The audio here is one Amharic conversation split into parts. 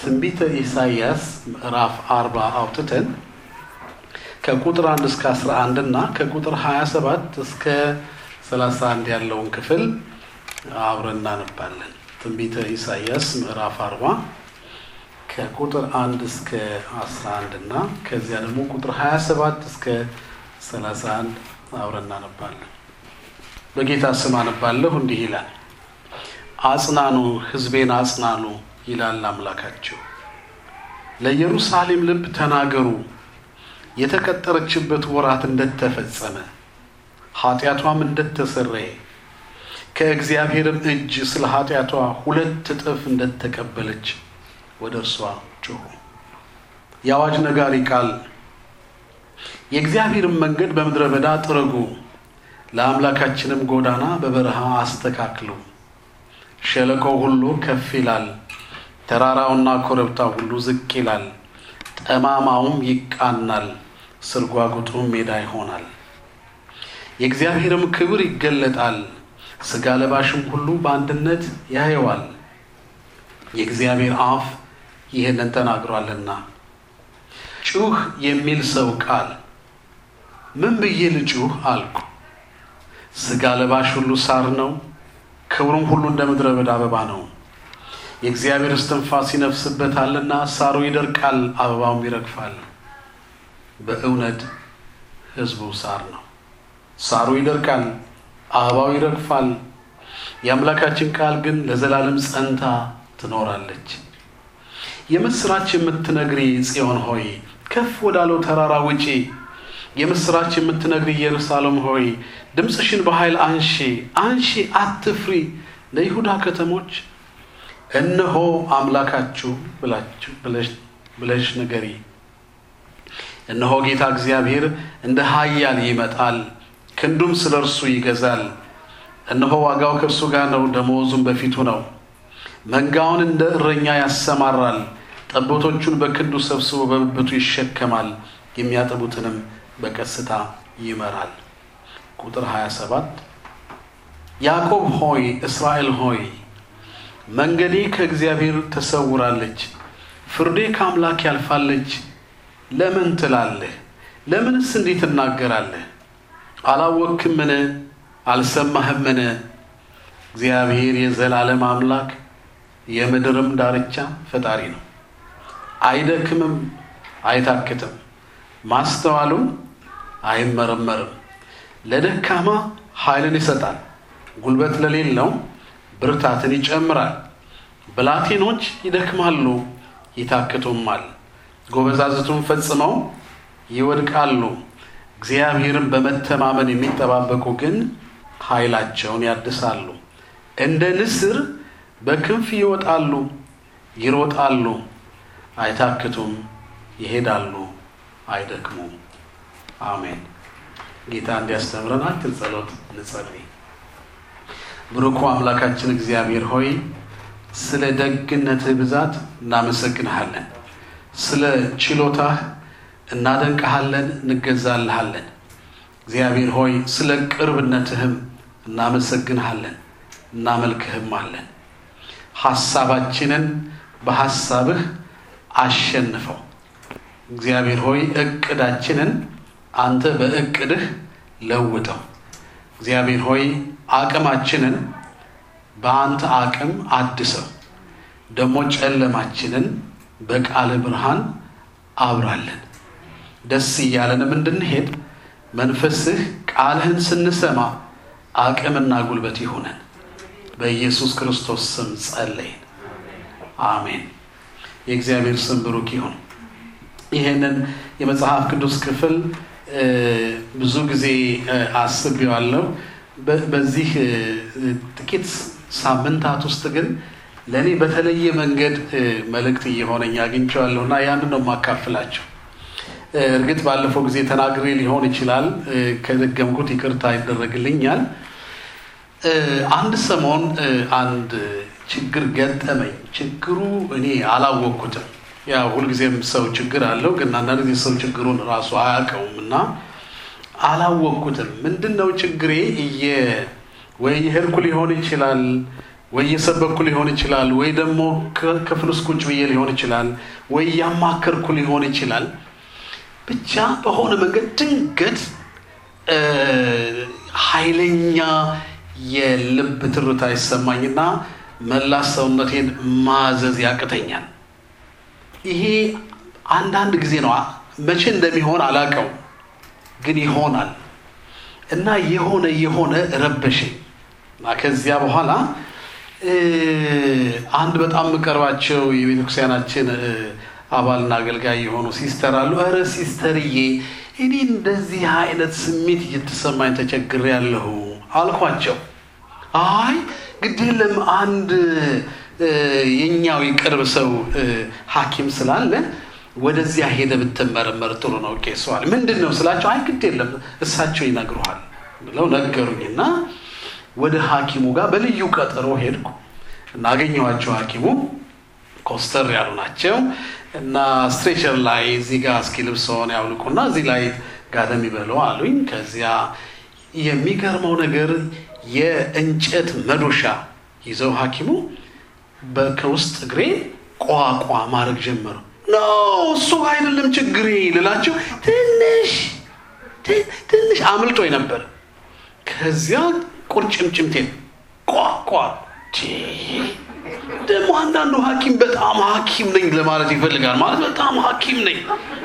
ትንቢተ ኢሳይያስ ምዕራፍ አርባ አውጥተን ከቁጥር አንድ እስከ አስራ አንድ እና ከቁጥር ሀያ ሰባት እስከ ሰላሳ አንድ ያለውን ክፍል አብረን እናነባለን። ትንቢተ ኢሳይያስ ምዕራፍ አርባ ከቁጥር አንድ እስከ አስራ አንድ እና ከዚያ ደግሞ ቁጥር ሀያ ሰባት እስከ ሰላሳ አንድ አብረን እናነባለን። በጌታ ስም አነባለሁ። እንዲህ ይላል አጽናኑ፣ ሕዝቤን አጽናኑ ይላል አምላካቸው። ለኢየሩሳሌም ልብ ተናገሩ፣ የተቀጠረችበት ወራት እንደተፈጸመ ኃጢአቷም እንደተሰረየ ከእግዚአብሔርም እጅ ስለ ኃጢአቷ ሁለት እጥፍ እንደተቀበለች ወደ እርሷ ጮኹ። የአዋጅ ነጋሪ ቃል የእግዚአብሔርን መንገድ በምድረ በዳ ጥረጉ፣ ለአምላካችንም ጎዳና በበረሃ አስተካክሉ። ሸለቆው ሁሉ ከፍ ይላል፣ ተራራውና ኮረብታው ሁሉ ዝቅ ይላል፣ ጠማማውም ይቃናል፣ ስርጓጉጡም ሜዳ ይሆናል። የእግዚአብሔርም ክብር ይገለጣል፣ ሥጋ ለባሽም ሁሉ በአንድነት ያየዋል። የእግዚአብሔር አፍ ይህንን ተናግሯልና። ጩህ የሚል ሰው ቃል ምን ብዬ ልጩህ አልኩ። ሥጋ ለባሽ ሁሉ ሳር ነው፣ ክብሩም ሁሉ እንደ ምድረ በዳ አበባ ነው። የእግዚአብሔር እስትንፋስ ይነፍስበታልና ሳሩ ይደርቃል፣ አበባውም ይረግፋል። በእውነት ሕዝቡ ሳር ነው። ሳሩ ይደርቃል፣ አበባው ይረግፋል። የአምላካችን ቃል ግን ለዘላለም ጸንታ ትኖራለች። የምስራች የምትነግሪ ጽዮን ሆይ ከፍ ወዳለው ተራራ ውጪ። የምስራች የምትነግሪ ኢየሩሳሌም ሆይ ድምፅሽን በኃይል አንሺ፣ አንሺ፣ አትፍሪ። ለይሁዳ ከተሞች እነሆ አምላካችሁ ብለሽ ንገሪ። እነሆ ጌታ እግዚአብሔር እንደ ኃያል ይመጣል፣ ክንዱም ስለ እርሱ ይገዛል። እነሆ ዋጋው ከእርሱ ጋር ነው፣ ደመወዙም በፊቱ ነው። መንጋውን እንደ እረኛ ያሰማራል፣ ጠቦቶቹን በክንዱ ሰብስቦ በብብቱ ይሸከማል፣ የሚያጠቡትንም በቀስታ ይመራል። ቁጥር 27 ያዕቆብ ሆይ እስራኤል ሆይ መንገዴ ከእግዚአብሔር ተሰውራለች፣ ፍርዴ ከአምላክ ያልፋለች ለምን ትላለህ? ለምንስ እንዲህ ትናገራለህ? አላወክምን? አልሰማህምን? እግዚአብሔር የዘላለም አምላክ የምድርም ዳርቻ ፈጣሪ ነው። አይደክምም፣ አይታክትም፣ ማስተዋሉም አይመረመርም። ለደካማ ኃይልን ይሰጣል፣ ጉልበት ለሌለው ብርታትን ይጨምራል። ብላቴኖች ይደክማሉ፣ ይታክቱማል፣ ጎበዛዝቱን ፈጽመው ይወድቃሉ። እግዚአብሔርን በመተማመን የሚጠባበቁ ግን ኃይላቸውን ያድሳሉ። እንደ ንስር በክንፍ ይወጣሉ፣ ይሮጣሉ፣ አይታክቱም፣ ይሄዳሉ፣ አይደክሙም። አሜን። ጌታ እንዲያስተምረን አክል ጸሎት እንጸልይ። ብሩኩ አምላካችን እግዚአብሔር ሆይ ስለ ደግነትህ ብዛት እናመሰግንሃለን። ስለ ችሎታህ እናደንቀሃለን፣ እንገዛልሃለን። እግዚአብሔር ሆይ ስለ ቅርብነትህም እናመሰግንሃለን፣ እናመልክህም አለን። ሐሳባችንን በሐሳብህ አሸንፈው። እግዚአብሔር ሆይ እቅዳችንን አንተ በእቅድህ ለውጠው። እግዚአብሔር ሆይ አቅማችንን በአንተ አቅም አድሰው። ደግሞ ጨለማችንን በቃል ብርሃን አብራለን። ደስ እያለንም እንድንሄድ መንፈስህ ቃልህን ስንሰማ አቅምና ጉልበት ይሁነን። በኢየሱስ ክርስቶስ ስም ጸለይን፣ አሜን። የእግዚአብሔር ስም ብሩክ ይሁን። ይህንን የመጽሐፍ ቅዱስ ክፍል ብዙ ጊዜ አስቤዋለሁ። በዚህ ጥቂት ሳምንታት ውስጥ ግን ለእኔ በተለየ መንገድ መልእክት እየሆነኝ አግኝቼዋለሁ እና ያንን ነው የማካፍላቸው። እርግጥ ባለፈው ጊዜ ተናግሬ ሊሆን ይችላል። ከደገምኩት ይቅርታ ይደረግልኛል። አንድ ሰሞን አንድ ችግር ገጠመኝ። ችግሩ እኔ አላወቅኩትም። ያ ሁልጊዜም ሰው ችግር አለው፣ ግን አንዳንድ ጊዜ ሰው ችግሩን ራሱ አያውቀውም እና አላወቅኩትም። ምንድን ነው ችግሬ? እየ ወይ የሄድኩ ሊሆን ይችላል ወይ እየሰበኩ ሊሆን ይችላል፣ ወይ ደግሞ ክፍል ውስጥ ቁጭ ብዬ ሊሆን ይችላል፣ ወይ እያማከርኩ ሊሆን ይችላል። ብቻ በሆነ መንገድ ድንገት ኃይለኛ የልብ ትርታ ይሰማኝና መላ ሰውነቴን ማዘዝ ያቅተኛል። ይሄ አንዳንድ ጊዜ ነው። መቼ እንደሚሆን አላውቀው፣ ግን ይሆናል እና የሆነ የሆነ ረበሸኝ እና ከዚያ በኋላ አንድ በጣም የምቀርባቸው የቤተክርስቲያናችን አባልና አገልጋይ የሆኑ ሲስተር አሉ። ኧረ ሲስተርዬ እኔ እንደዚህ አይነት ስሜት እየተሰማኝ ተቸግሬ ያለሁ አልኳቸው። አይ ግድ የለም አንድ የኛው የቅርብ ሰው ሐኪም ስላለ ወደዚያ ሄደ ብትመረመር ጥሩ ነው ቄሰዋል። ምንድን ነው ስላቸው፣ አይ ግድ የለም እሳቸው ይነግሩሃል ብለው ነገሩኝና ወደ ሐኪሙ ጋር በልዩ ቀጠሮ ሄድኩ እና አገኘኋቸው። ሐኪሙ ኮስተር ያሉ ናቸው እና ስትሬቸር ላይ እዚህ ጋር እስኪ ልብስዎን ያውልቁና እዚህ ላይ ጋደም ይበለው አሉኝ። ከዚያ የሚገርመው ነገር የእንጨት መዶሻ ይዘው ሐኪሙ ከውስጥ እግሬ ቋቋ ማድረግ ጀመሩ። ኖ እሱ አይደለም ችግሬ ልላቸው ትንሽ ትንሽ አምልጦኝ ነበር። ከዚያ ቁርጭምጭምቴን ቋቋ ደግሞ አንዳንዱ ሐኪም በጣም ሐኪም ነኝ ለማለት ይፈልጋል። ማለት በጣም ሐኪም ነኝ።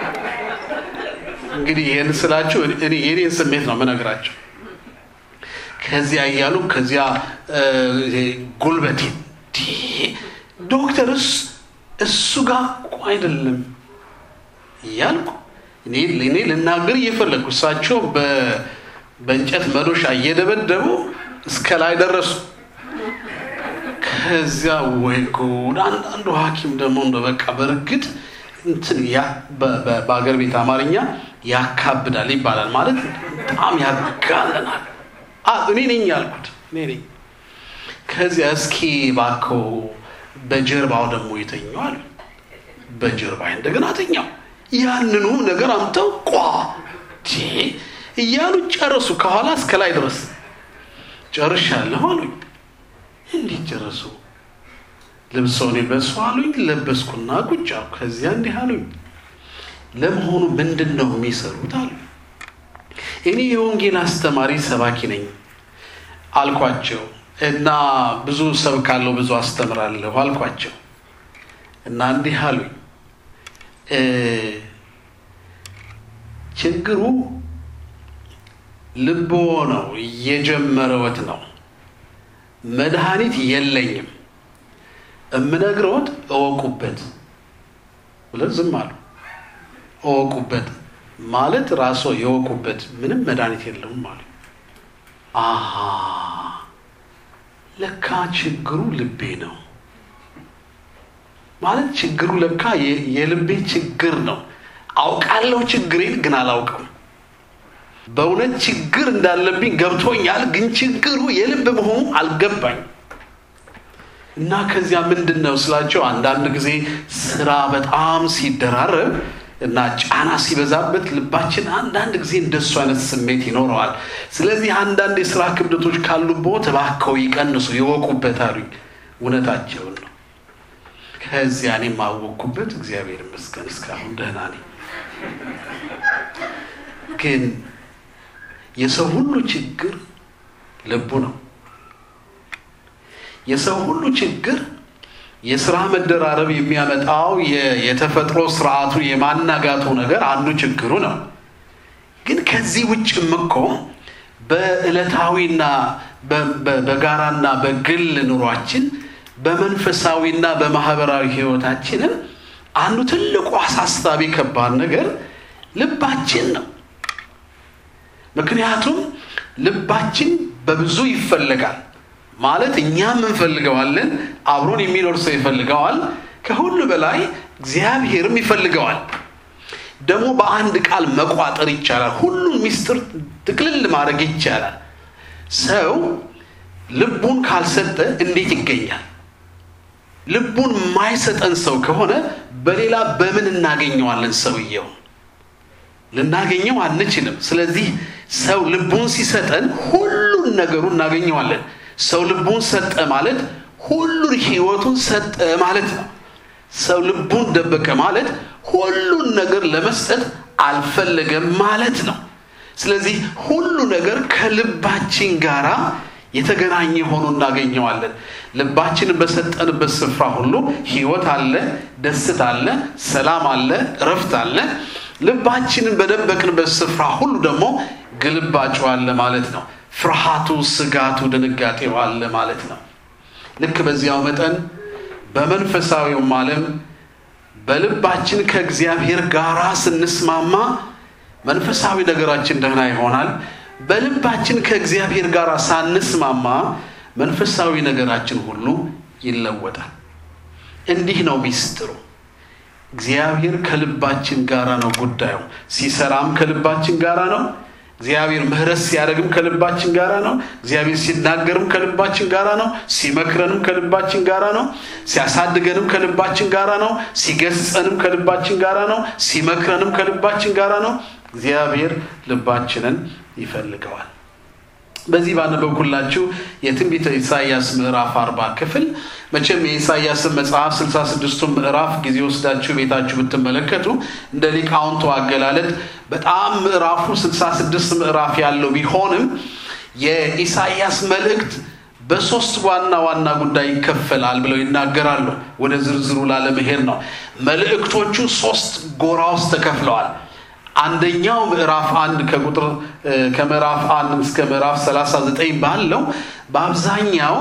እንግዲህ ይህን ስላችሁ እኔ የኔን ስሜት ነው የምነግራቸው። ከዚያ እያሉ ከዚያ ጉልበቴን ዶክተርስ እሱ ጋር እኮ አይደለም እያልኩ እኔ ልናገር እየፈለግኩ እሳቸው በእንጨት መዶሻ እየደበደቡ እስከ ላይ ደረሱ። ከዚያ ወይ ጉድ! አንዳንዱ ሐኪም ደግሞ እንደ በቃ በእርግጥ እንትን በአገር ቤት አማርኛ ያካብዳል ይባላል። ማለት በጣም ያጋለናል። እኔ ነኝ ያልኩት እኔ ነኝ። ከዚያ እስኪ እባክዎ በጀርባው ደግሞ ይተኛል። በጀርባ እንደገና ተኛው። ያንኑ ነገር አምተው ቋ እያሉ ጨረሱ። ከኋላ እስከ ላይ ድረስ ጨርሻለሁ አሉኝ። እንዴት ጨረሱ? ልብሰውን የለበሱ አሉኝ። ለበስኩና ቁጭ አልኩ። ከዚያ እንዲህ አሉኝ፣ ለመሆኑ ምንድን ነው የሚሰሩት አሉ። እኔ የወንጌል አስተማሪ ሰባኪ ነኝ አልኳቸው እና ብዙ ሰብካለሁ፣ ብዙ አስተምራለሁ አልኳቸው እና እንዲህ አሉኝ ችግሩ ልቦ ነው የጀመረወት ነው። መድኃኒት የለኝም። እምነግረውት እወቁበት ብለን ዝም አሉ። እወቁበት ማለት ራሶ የወቁበት ምንም መድኃኒት የለውም አሉ። አሃ ለካ ችግሩ ልቤ ነው ማለት ችግሩ ለካ የልቤ ችግር ነው። አውቃለሁ ችግሬን ግን አላውቅም። በእውነት ችግር እንዳለብኝ ገብቶኛል፣ ግን ችግሩ የልብ መሆኑ አልገባኝ እና ከዚያ ምንድን ነው ስላቸው አንዳንድ ጊዜ ስራ በጣም ሲደራረብ እና ጫና ሲበዛበት ልባችን አንዳንድ ጊዜ እንደሱ አይነት ስሜት ይኖረዋል። ስለዚህ አንዳንድ የስራ ክብደቶች ካሉበት እባክዎ ይቀንሱ፣ ይወቁበት አሉኝ። እውነታቸውን ነው። ከዚያ እኔ የማወቅኩበት እግዚአብሔር ይመስገን እስካሁን ደህና ነኝ። ግን የሰው ሁሉ ችግር ልቡ ነው። የሰው ሁሉ ችግር የስራ መደራረብ የሚያመጣው የተፈጥሮ ስርዓቱ የማናጋቱ ነገር አንዱ ችግሩ ነው። ግን ከዚህ ውጭም እኮ በዕለታዊና በጋራና በግል ኑሯችን በመንፈሳዊና በማህበራዊ ህይወታችንም አንዱ ትልቁ አሳሳቢ ከባድ ነገር ልባችን ነው። ምክንያቱም ልባችን በብዙ ይፈለጋል። ማለት እኛም እንፈልገዋለን፣ አብሮን የሚኖር ሰው ይፈልገዋል፣ ከሁሉ በላይ እግዚአብሔርም ይፈልገዋል። ደግሞ በአንድ ቃል መቋጠር ይቻላል። ሁሉን ሚስጥር ጥቅልል ማድረግ ይቻላል። ሰው ልቡን ካልሰጠ እንዴት ይገኛል? ልቡን የማይሰጠን ሰው ከሆነ በሌላ በምን እናገኘዋለን? ሰውየው ልናገኘው አንችልም። ስለዚህ ሰው ልቡን ሲሰጠን ሁሉን ነገሩ እናገኘዋለን። ሰው ልቡን ሰጠ ማለት ሁሉን ህይወቱን ሰጠ ማለት ነው። ሰው ልቡን ደበቀ ማለት ሁሉን ነገር ለመስጠት አልፈለገም ማለት ነው። ስለዚህ ሁሉ ነገር ከልባችን ጋራ የተገናኘ ሆኖ እናገኘዋለን። ልባችንን በሰጠንበት ስፍራ ሁሉ ህይወት አለ፣ ደስታ አለ፣ ሰላም አለ፣ እረፍት አለ። ልባችንን በደበቅንበት ስፍራ ሁሉ ደግሞ ግልባጩ አለ ማለት ነው። ፍርሃቱ፣ ስጋቱ፣ ድንጋጤው አለ ማለት ነው። ልክ በዚያው መጠን በመንፈሳዊውም ዓለም በልባችን ከእግዚአብሔር ጋር ስንስማማ መንፈሳዊ ነገራችን ደህና ይሆናል። በልባችን ከእግዚአብሔር ጋር ሳንስማማ መንፈሳዊ ነገራችን ሁሉ ይለወጣል። እንዲህ ነው ሚስጥሩ። እግዚአብሔር ከልባችን ጋራ ነው ጉዳዩ። ሲሰራም ከልባችን ጋራ ነው። እግዚአብሔር ምሕረት ሲያደርግም ከልባችን ጋራ ነው። እግዚአብሔር ሲናገርም ከልባችን ጋራ ነው። ሲመክረንም ከልባችን ጋራ ነው። ሲያሳድገንም ከልባችን ጋራ ነው። ሲገስጸንም ከልባችን ጋራ ነው። ሲመክረንም ከልባችን ጋራ ነው። እግዚአብሔር ልባችንን ይፈልገዋል። በዚህ ባነበብኩላችሁ የትንቢተ ኢሳይያስ ምዕራፍ አርባ ክፍል መቼም የኢሳይያስን መጽሐፍ ስልሳ ስድስቱን ምዕራፍ ጊዜ ወስዳችሁ ቤታችሁ ብትመለከቱ እንደ ሊቃውንቱ አገላለጥ በጣም ምዕራፉ ስልሳ ስድስት ምዕራፍ ያለው ቢሆንም የኢሳይያስ መልእክት በሶስት ዋና ዋና ጉዳይ ይከፈላል ብለው ይናገራሉ። ወደ ዝርዝሩ ላለመሄድ ነው። መልእክቶቹ ሶስት ጎራ ውስጥ ተከፍለዋል። አንደኛው ምዕራፍ አንድ ከቁጥር ከምዕራፍ አንድ እስከ ምዕራፍ 39 ባለው በአብዛኛው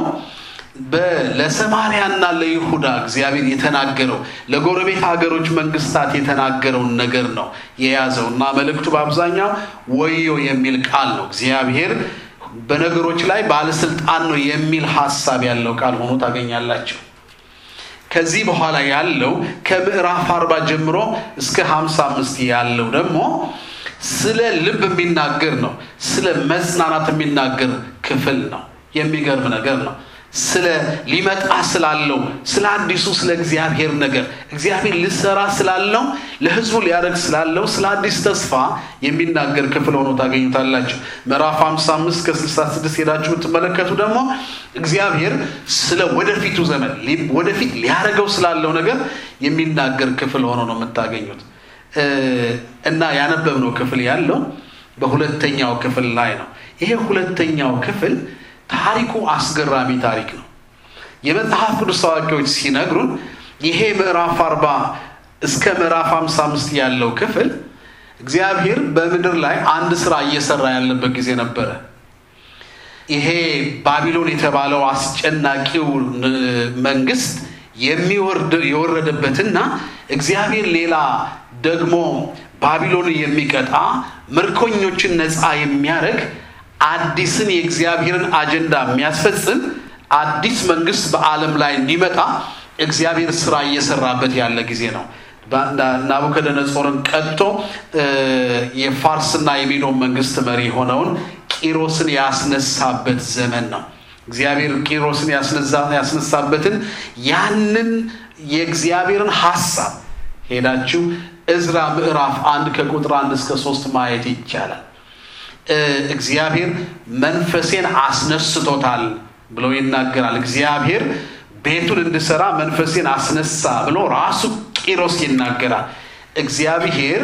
ለሰማርያና ለይሁዳ እግዚአብሔር የተናገረው ለጎረቤት ሀገሮች መንግስታት የተናገረውን ነገር ነው የያዘው እና መልእክቱ በአብዛኛው ወዮ የሚል ቃል ነው። እግዚአብሔር በነገሮች ላይ ባለስልጣን ነው የሚል ሀሳብ ያለው ቃል ሆኖ ታገኛላቸው። ከዚህ በኋላ ያለው ከምዕራፍ አርባ ጀምሮ እስከ ሀምሳ አምስት ያለው ደግሞ ስለ ልብ የሚናገር ነው። ስለ መጽናናት የሚናገር ክፍል ነው። የሚገርም ነገር ነው። ስለ ሊመጣ ስላለው ስለ አዲሱ ስለ እግዚአብሔር ነገር እግዚአብሔር ሊሰራ ስላለው ለሕዝቡ ሊያደርግ ስላለው ስለ አዲስ ተስፋ የሚናገር ክፍል ሆኖ ታገኙታላችሁ። ምዕራፍ 55 ከ66 ሄዳችሁ ብትመለከቱ ደግሞ እግዚአብሔር ስለ ወደፊቱ ዘመን ወደፊት ሊያደርገው ስላለው ነገር የሚናገር ክፍል ሆኖ ነው የምታገኙት እና ያነበብነው ክፍል ያለው በሁለተኛው ክፍል ላይ ነው። ይሄ ሁለተኛው ክፍል ታሪኩ አስገራሚ ታሪክ ነው። የመጽሐፍ ቅዱስ አዋቂዎች ሲነግሩን ይሄ ምዕራፍ አርባ እስከ ምዕራፍ ሃምሳ አምስት ያለው ክፍል እግዚአብሔር በምድር ላይ አንድ ስራ እየሰራ ያለበት ጊዜ ነበረ። ይሄ ባቢሎን የተባለው አስጨናቂው መንግስት የወረደበትና እግዚአብሔር ሌላ ደግሞ ባቢሎን የሚቀጣ ምርኮኞችን ነፃ የሚያደርግ አዲስን የእግዚአብሔርን አጀንዳ የሚያስፈጽም አዲስ መንግስት በዓለም ላይ እንዲመጣ እግዚአብሔር ስራ እየሰራበት ያለ ጊዜ ነው። ናቡከደነጾርን ቀጥቶ የፋርስና የሜዶን መንግስት መሪ የሆነውን ቂሮስን ያስነሳበት ዘመን ነው። እግዚአብሔር ቂሮስን ያስነሳበትን ያንን የእግዚአብሔርን ሀሳብ ሄዳችሁ እዝራ ምዕራፍ አንድ ከቁጥር አንድ እስከ ሶስት ማየት ይቻላል። እግዚአብሔር መንፈሴን አስነስቶታል ብሎ ይናገራል። እግዚአብሔር ቤቱን እንድሰራ መንፈሴን አስነሳ ብሎ ራሱ ቂሮስ ይናገራል። እግዚአብሔር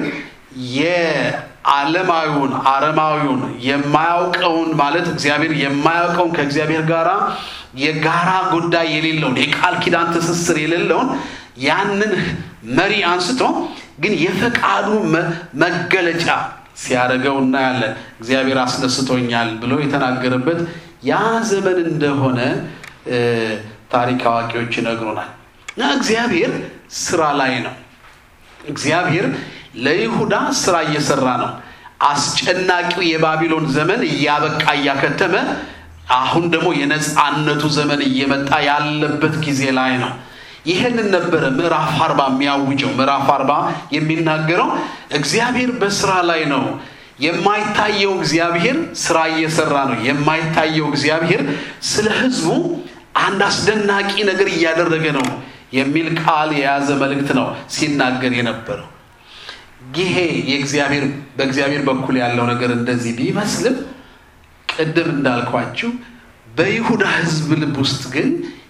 የዓለማዊውን አረማዊውን የማያውቀውን ማለት እግዚአብሔር የማያውቀውን ከእግዚአብሔር ጋር የጋራ ጉዳይ የሌለውን የቃል ኪዳን ትስስር የሌለውን ያንን መሪ አንስቶ ግን የፈቃዱ መገለጫ ሲያደርገው እናያለን። እግዚአብሔር አስነስቶኛል ብሎ የተናገረበት ያ ዘመን እንደሆነ ታሪክ አዋቂዎች ይነግሩናል። እና እግዚአብሔር ስራ ላይ ነው። እግዚአብሔር ለይሁዳ ስራ እየሰራ ነው። አስጨናቂው የባቢሎን ዘመን እያበቃ እያከተመ፣ አሁን ደግሞ የነፃነቱ ዘመን እየመጣ ያለበት ጊዜ ላይ ነው። ይህንን ነበረ ምዕራፍ አርባ የሚያውጀው። ምዕራፍ አርባ የሚናገረው እግዚአብሔር በስራ ላይ ነው። የማይታየው እግዚአብሔር ስራ እየሰራ ነው። የማይታየው እግዚአብሔር ስለ ሕዝቡ አንድ አስደናቂ ነገር እያደረገ ነው የሚል ቃል የያዘ መልእክት ነው ሲናገር የነበረው። ይሄ የእግዚአብሔር በእግዚአብሔር በኩል ያለው ነገር እንደዚህ ቢመስልም ቅድም እንዳልኳችሁ በይሁዳ ሕዝብ ልብ ውስጥ ግን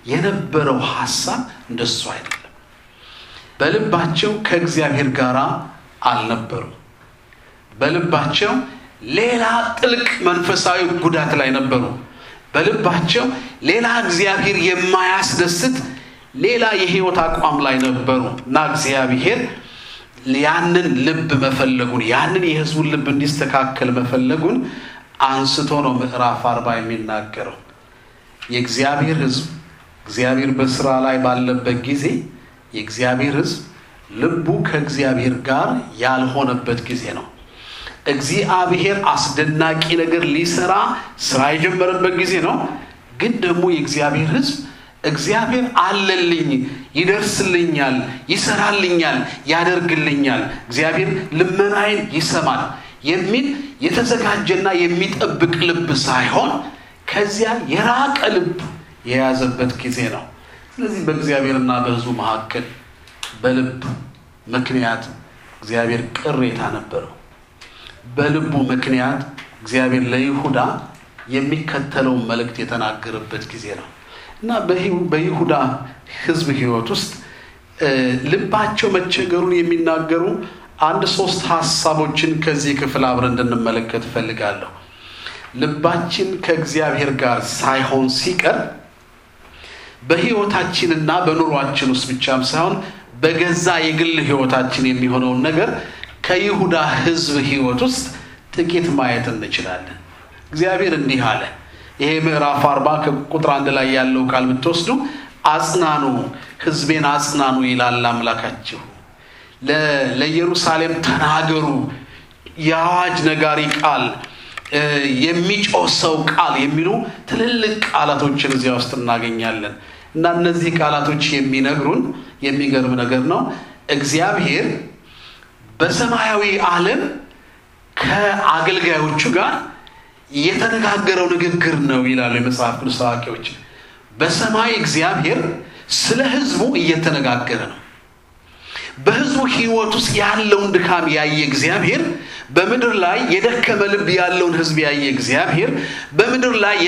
የነበረው ሀሳብ እንደሱ አይደለም። በልባቸው ከእግዚአብሔር ጋር አልነበሩም። በልባቸው ሌላ ጥልቅ መንፈሳዊ ጉዳት ላይ ነበሩ። በልባቸው ሌላ እግዚአብሔር የማያስደስት ሌላ የህይወት አቋም ላይ ነበሩ እና እግዚአብሔር ያንን ልብ መፈለጉን ያንን የህዝቡን ልብ እንዲስተካከል መፈለጉን አንስቶ ነው ምዕራፍ አርባ የሚናገረው። የእግዚአብሔር ህዝብ እግዚአብሔር በስራ ላይ ባለበት ጊዜ የእግዚአብሔር ህዝብ ልቡ ከእግዚአብሔር ጋር ያልሆነበት ጊዜ ነው። እግዚአብሔር አስደናቂ ነገር ሊሰራ ስራ የጀመረበት ጊዜ ነው። ግን ደግሞ የእግዚአብሔር ህዝብ እግዚአብሔር አለልኝ፣ ይደርስልኛል፣ ይሰራልኛል፣ ያደርግልኛል፣ እግዚአብሔር ልመናዬን ይሰማል የሚል የተዘጋጀና የሚጠብቅ ልብ ሳይሆን ከዚያ የራቀ ልብ የያዘበት ጊዜ ነው። ስለዚህ በእግዚአብሔርና በህዝቡ መካከል በልብ ምክንያት እግዚአብሔር ቅሬታ ነበረው። በልቡ ምክንያት እግዚአብሔር ለይሁዳ የሚከተለውን መልእክት የተናገረበት ጊዜ ነው እና በይሁዳ ህዝብ ህይወት ውስጥ ልባቸው መቸገሩን የሚናገሩ አንድ ሶስት ሀሳቦችን ከዚህ ክፍል አብረን እንድንመለከት እፈልጋለሁ። ልባችን ከእግዚአብሔር ጋር ሳይሆን ሲቀር በህይወታችንና በኑሯችን ውስጥ ብቻም ሳይሆን በገዛ የግል ህይወታችን የሚሆነውን ነገር ከይሁዳ ህዝብ ህይወት ውስጥ ጥቂት ማየት እንችላለን። እግዚአብሔር እንዲህ አለ። ይሄ ምዕራፍ አርባ ከቁጥር አንድ ላይ ያለው ቃል ብትወስዱ አጽናኑ፣ ህዝቤን አጽናኑ ይላል አምላካችሁ። ለኢየሩሳሌም ተናገሩ፣ የአዋጅ ነጋሪ ቃል፣ የሚጮህ ሰው ቃል የሚሉ ትልልቅ ቃላቶችን እዚያ ውስጥ እናገኛለን እና እነዚህ ቃላቶች የሚነግሩን የሚገርም ነገር ነው። እግዚአብሔር በሰማያዊ ዓለም ከአገልጋዮቹ ጋር የተነጋገረው ንግግር ነው ይላሉ የመጽሐፍ ቅዱስ አዋቂዎች። በሰማይ እግዚአብሔር ስለ ህዝቡ እየተነጋገረ ነው። በህዝቡ ህይወት ውስጥ ያለውን ድካም ያየ እግዚአብሔር በምድር ላይ የደከመ ልብ ያለውን ህዝብ ያየ እግዚአብሔር በምድር ላይ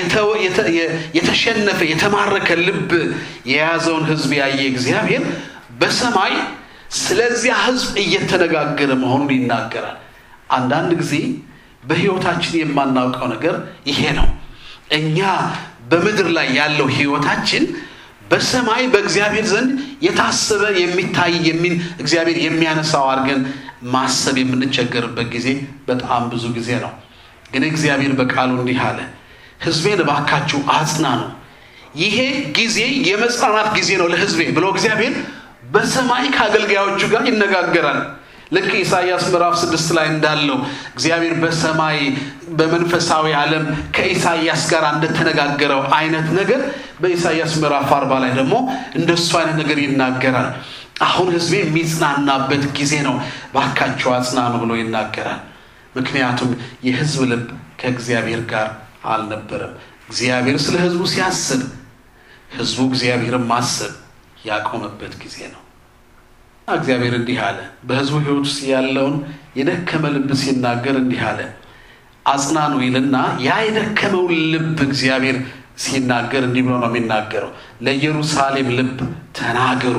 የተሸነፈ የተማረከ ልብ የያዘውን ህዝብ ያየ እግዚአብሔር በሰማይ ስለዚያ ህዝብ እየተነጋገረ መሆኑን ይናገራል። አንዳንድ ጊዜ በህይወታችን የማናውቀው ነገር ይሄ ነው። እኛ በምድር ላይ ያለው ህይወታችን በሰማይ በእግዚአብሔር ዘንድ የታሰበ የሚታይ የሚን እግዚአብሔር የሚያነሳው አድርገን ማሰብ የምንቸገርበት ጊዜ በጣም ብዙ ጊዜ ነው። ግን እግዚአብሔር በቃሉ እንዲህ አለ፣ ህዝቤን እባካችሁ አጽናኑ፣ ይሄ ጊዜ የመጽናናት ጊዜ ነው ለህዝቤ ብሎ እግዚአብሔር በሰማይ ከአገልጋዮቹ ጋር ይነጋገራል። ልክ ኢሳይያስ ምዕራፍ ስድስት ላይ እንዳለው እግዚአብሔር በሰማይ በመንፈሳዊ ዓለም ከኢሳይያስ ጋር እንደተነጋገረው አይነት ነገር በኢሳይያስ ምዕራፍ አርባ ላይ ደግሞ እንደሱ አይነት ነገር ይናገራል። አሁን ህዝቤ የሚጽናናበት ጊዜ ነው፣ ባካቸው አጽናኑ ብሎ ይናገራል። ምክንያቱም የህዝብ ልብ ከእግዚአብሔር ጋር አልነበረም። እግዚአብሔር ስለ ህዝቡ ሲያስብ ህዝቡ እግዚአብሔርን ማሰብ ያቆመበት ጊዜ ነው። እግዚአብሔር እንዲህ አለ። በህዝቡ ህይወት ውስጥ ያለውን የደከመ ልብ ሲናገር እንዲህ አለ፣ አጽናኑ ይልና ያ የደከመውን ልብ እግዚአብሔር ሲናገር እንዲህ ብሎ ነው የሚናገረው። ለኢየሩሳሌም ልብ ተናገሩ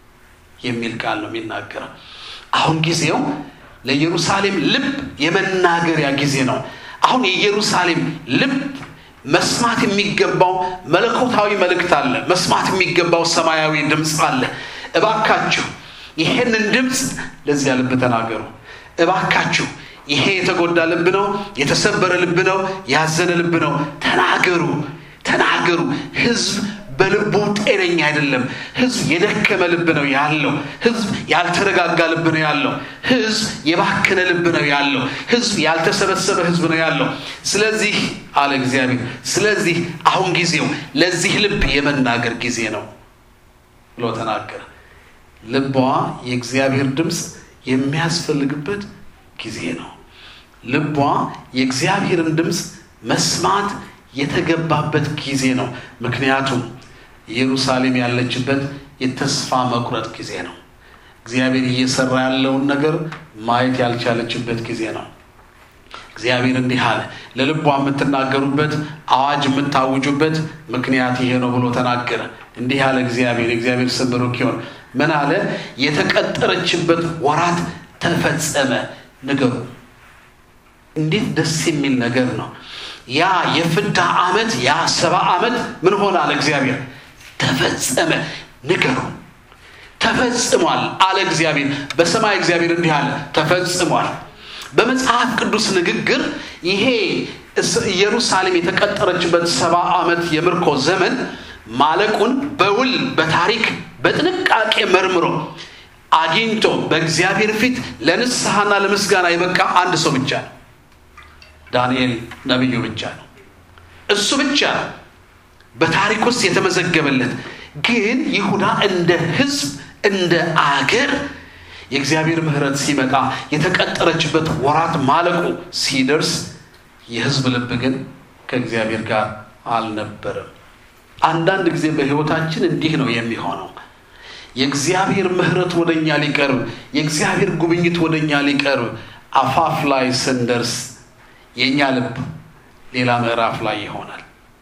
የሚል ቃል ነው የሚናገረው። አሁን ጊዜው ለኢየሩሳሌም ልብ የመናገሪያ ጊዜ ነው። አሁን የኢየሩሳሌም ልብ መስማት የሚገባው መለኮታዊ መልእክት አለ። መስማት የሚገባው ሰማያዊ ድምፅ አለ። እባካችሁ ይሄንን ድምፅ ለዚያ ልብ ተናገሩ። እባካችሁ ይሄ የተጎዳ ልብ ነው፣ የተሰበረ ልብ ነው፣ ያዘነ ልብ ነው። ተናገሩ፣ ተናገሩ። ህዝብ በልቡ ጤነኛ አይደለም። ህዝብ የደከመ ልብ ነው ያለው። ህዝብ ያልተረጋጋ ልብ ነው ያለው። ህዝብ የባከነ ልብ ነው ያለው። ህዝብ ያልተሰበሰበ ህዝብ ነው ያለው። ስለዚህ አለ እግዚአብሔር፣ ስለዚህ አሁን ጊዜው ለዚህ ልብ የመናገር ጊዜ ነው ብሎ ተናገረ። ልቧ የእግዚአብሔር ድምፅ የሚያስፈልግበት ጊዜ ነው። ልቧ የእግዚአብሔርን ድምፅ መስማት የተገባበት ጊዜ ነው። ምክንያቱም ኢየሩሳሌም ያለችበት የተስፋ መቁረጥ ጊዜ ነው። እግዚአብሔር እየሰራ ያለውን ነገር ማየት ያልቻለችበት ጊዜ ነው። እግዚአብሔር እንዲህ አለ። ለልቧ የምትናገሩበት አዋጅ የምታውጁበት ምክንያት ይሄ ነው ብሎ ተናገረ። እንዲህ ያለ እግዚአብሔር የእግዚአብሔር ስም ብሩክ ይሁን። ምን አለ? የተቀጠረችበት ወራት ተፈጸመ። ንገሩ። እንዴት ደስ የሚል ነገር ነው! ያ የፍዳ ዓመት ያ ሰባ ዓመት ምን ሆነ አለ እግዚአብሔር ተፈጸመ። ንገሩ ተፈጽሟል አለ እግዚአብሔር። በሰማይ እግዚአብሔር እንዲህ አለ ተፈጽሟል። በመጽሐፍ ቅዱስ ንግግር ይሄ ኢየሩሳሌም የተቀጠረችበት ሰባ ዓመት የምርኮ ዘመን ማለቁን በውል በታሪክ በጥንቃቄ መርምሮ አግኝቶ በእግዚአብሔር ፊት ለንስሐና ለምስጋና የበቃ አንድ ሰው ብቻ ነው። ዳንኤል ነቢዩ ብቻ ነው። እሱ ብቻ ነው በታሪክ ውስጥ የተመዘገበለት። ግን ይሁዳ እንደ ሕዝብ እንደ አገር የእግዚአብሔር ምሕረት ሲመጣ የተቀጠረችበት ወራት ማለቁ ሲደርስ የሕዝብ ልብ ግን ከእግዚአብሔር ጋር አልነበረም። አንዳንድ ጊዜ በሕይወታችን እንዲህ ነው የሚሆነው። የእግዚአብሔር ምሕረት ወደ እኛ ሊቀርብ፣ የእግዚአብሔር ጉብኝት ወደ እኛ ሊቀርብ አፋፍ ላይ ስንደርስ የእኛ ልብ ሌላ ምዕራፍ ላይ ይሆናል።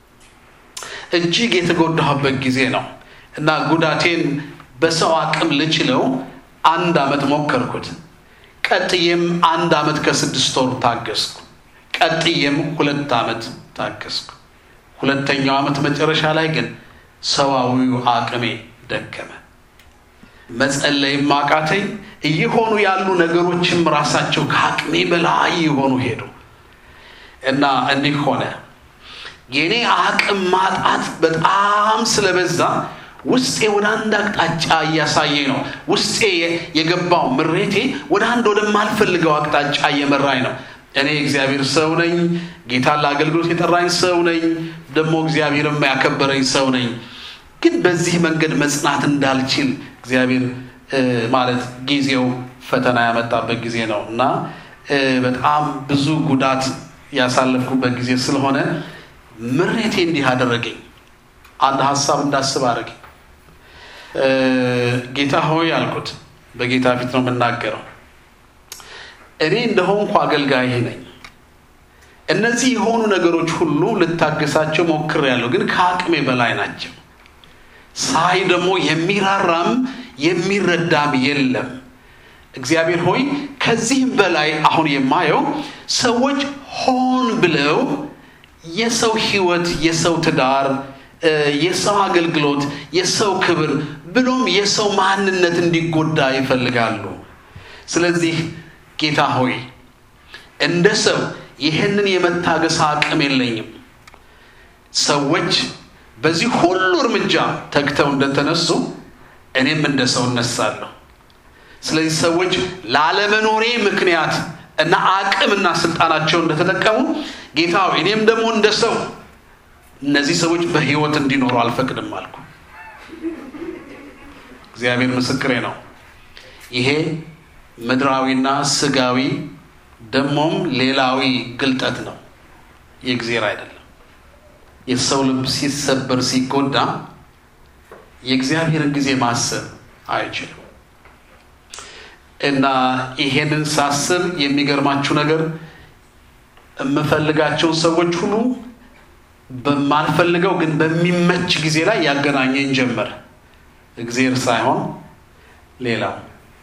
እጅግ የተጎዳሁበት ጊዜ ነው እና ጉዳቴን በሰው አቅም ልችለው አንድ ዓመት ሞከርኩት። ቀጥዬም አንድ ዓመት ከስድስት ወር ታገስኩ። ቀጥዬም ሁለት ዓመት ታገስኩ። ሁለተኛው ዓመት መጨረሻ ላይ ግን ሰዋዊው አቅሜ ደከመ። መጸለይም አቃተኝ። እየሆኑ ያሉ ነገሮችም ራሳቸው ከአቅሜ በላይ የሆኑ ሄዱ እና እንዲህ ሆነ። የኔ አቅም ማጣት በጣም ስለበዛ ውስጤ ወደ አንድ አቅጣጫ እያሳየኝ ነው። ውስጤ የገባው ምሬቴ ወደ አንድ ወደማልፈልገው አቅጣጫ እየመራኝ ነው። እኔ እግዚአብሔር ሰው ነኝ። ጌታን ለአገልግሎት የጠራኝ ሰው ነኝ። ደግሞ እግዚአብሔርም ያከበረኝ ሰው ነኝ። ግን በዚህ መንገድ መጽናት እንዳልችል እግዚአብሔር ማለት ጊዜው ፈተና ያመጣበት ጊዜ ነው እና በጣም ብዙ ጉዳት ያሳለፍኩበት ጊዜ ስለሆነ ምሬቴ እንዲህ አደረገኝ። አንድ ሀሳብ እንዳስብ አደረገኝ። ጌታ ሆይ አልኩት። በጌታ ፊት ነው የምናገረው። እኔ እንደሆንኩ አገልጋይህ ነኝ። እነዚህ የሆኑ ነገሮች ሁሉ ልታገሳቸው ሞክሬያለሁ፣ ግን ከአቅሜ በላይ ናቸው። ሳይ ደግሞ የሚራራም የሚረዳም የለም። እግዚአብሔር ሆይ ከዚህም በላይ አሁን የማየው ሰዎች ሆን ብለው የሰው ሕይወት፣ የሰው ትዳር፣ የሰው አገልግሎት፣ የሰው ክብር ብሎም የሰው ማንነት እንዲጎዳ ይፈልጋሉ። ስለዚህ ጌታ ሆይ እንደ ሰው ይህንን የመታገስ አቅም የለኝም። ሰዎች በዚህ ሁሉ እርምጃ ተግተው እንደተነሱ እኔም እንደ ሰው እነሳለሁ። ስለዚህ ሰዎች ላለመኖሬ ምክንያት እና አቅምና ስልጣናቸው እንደተጠቀሙ ጌታ ሆይ እኔም ደግሞ እንደ ሰው እነዚህ ሰዎች በሕይወት እንዲኖሩ አልፈቅድም አልኩ። እግዚአብሔር ምስክሬ ነው። ይሄ ምድራዊና ስጋዊ ደግሞም ሌላዊ ግልጠት ነው፣ የእግዚአብሔር አይደለም። የሰው ልብ ሲሰበር ሲጎዳ የእግዚአብሔርን ጊዜ ማሰብ አይችልም። እና ይሄንን ሳስብ የሚገርማችሁ ነገር የምፈልጋቸውን ሰዎች ሁሉ በማልፈልገው ግን በሚመች ጊዜ ላይ ያገናኘኝ ጀመር። እግዚአብሔር ሳይሆን ሌላው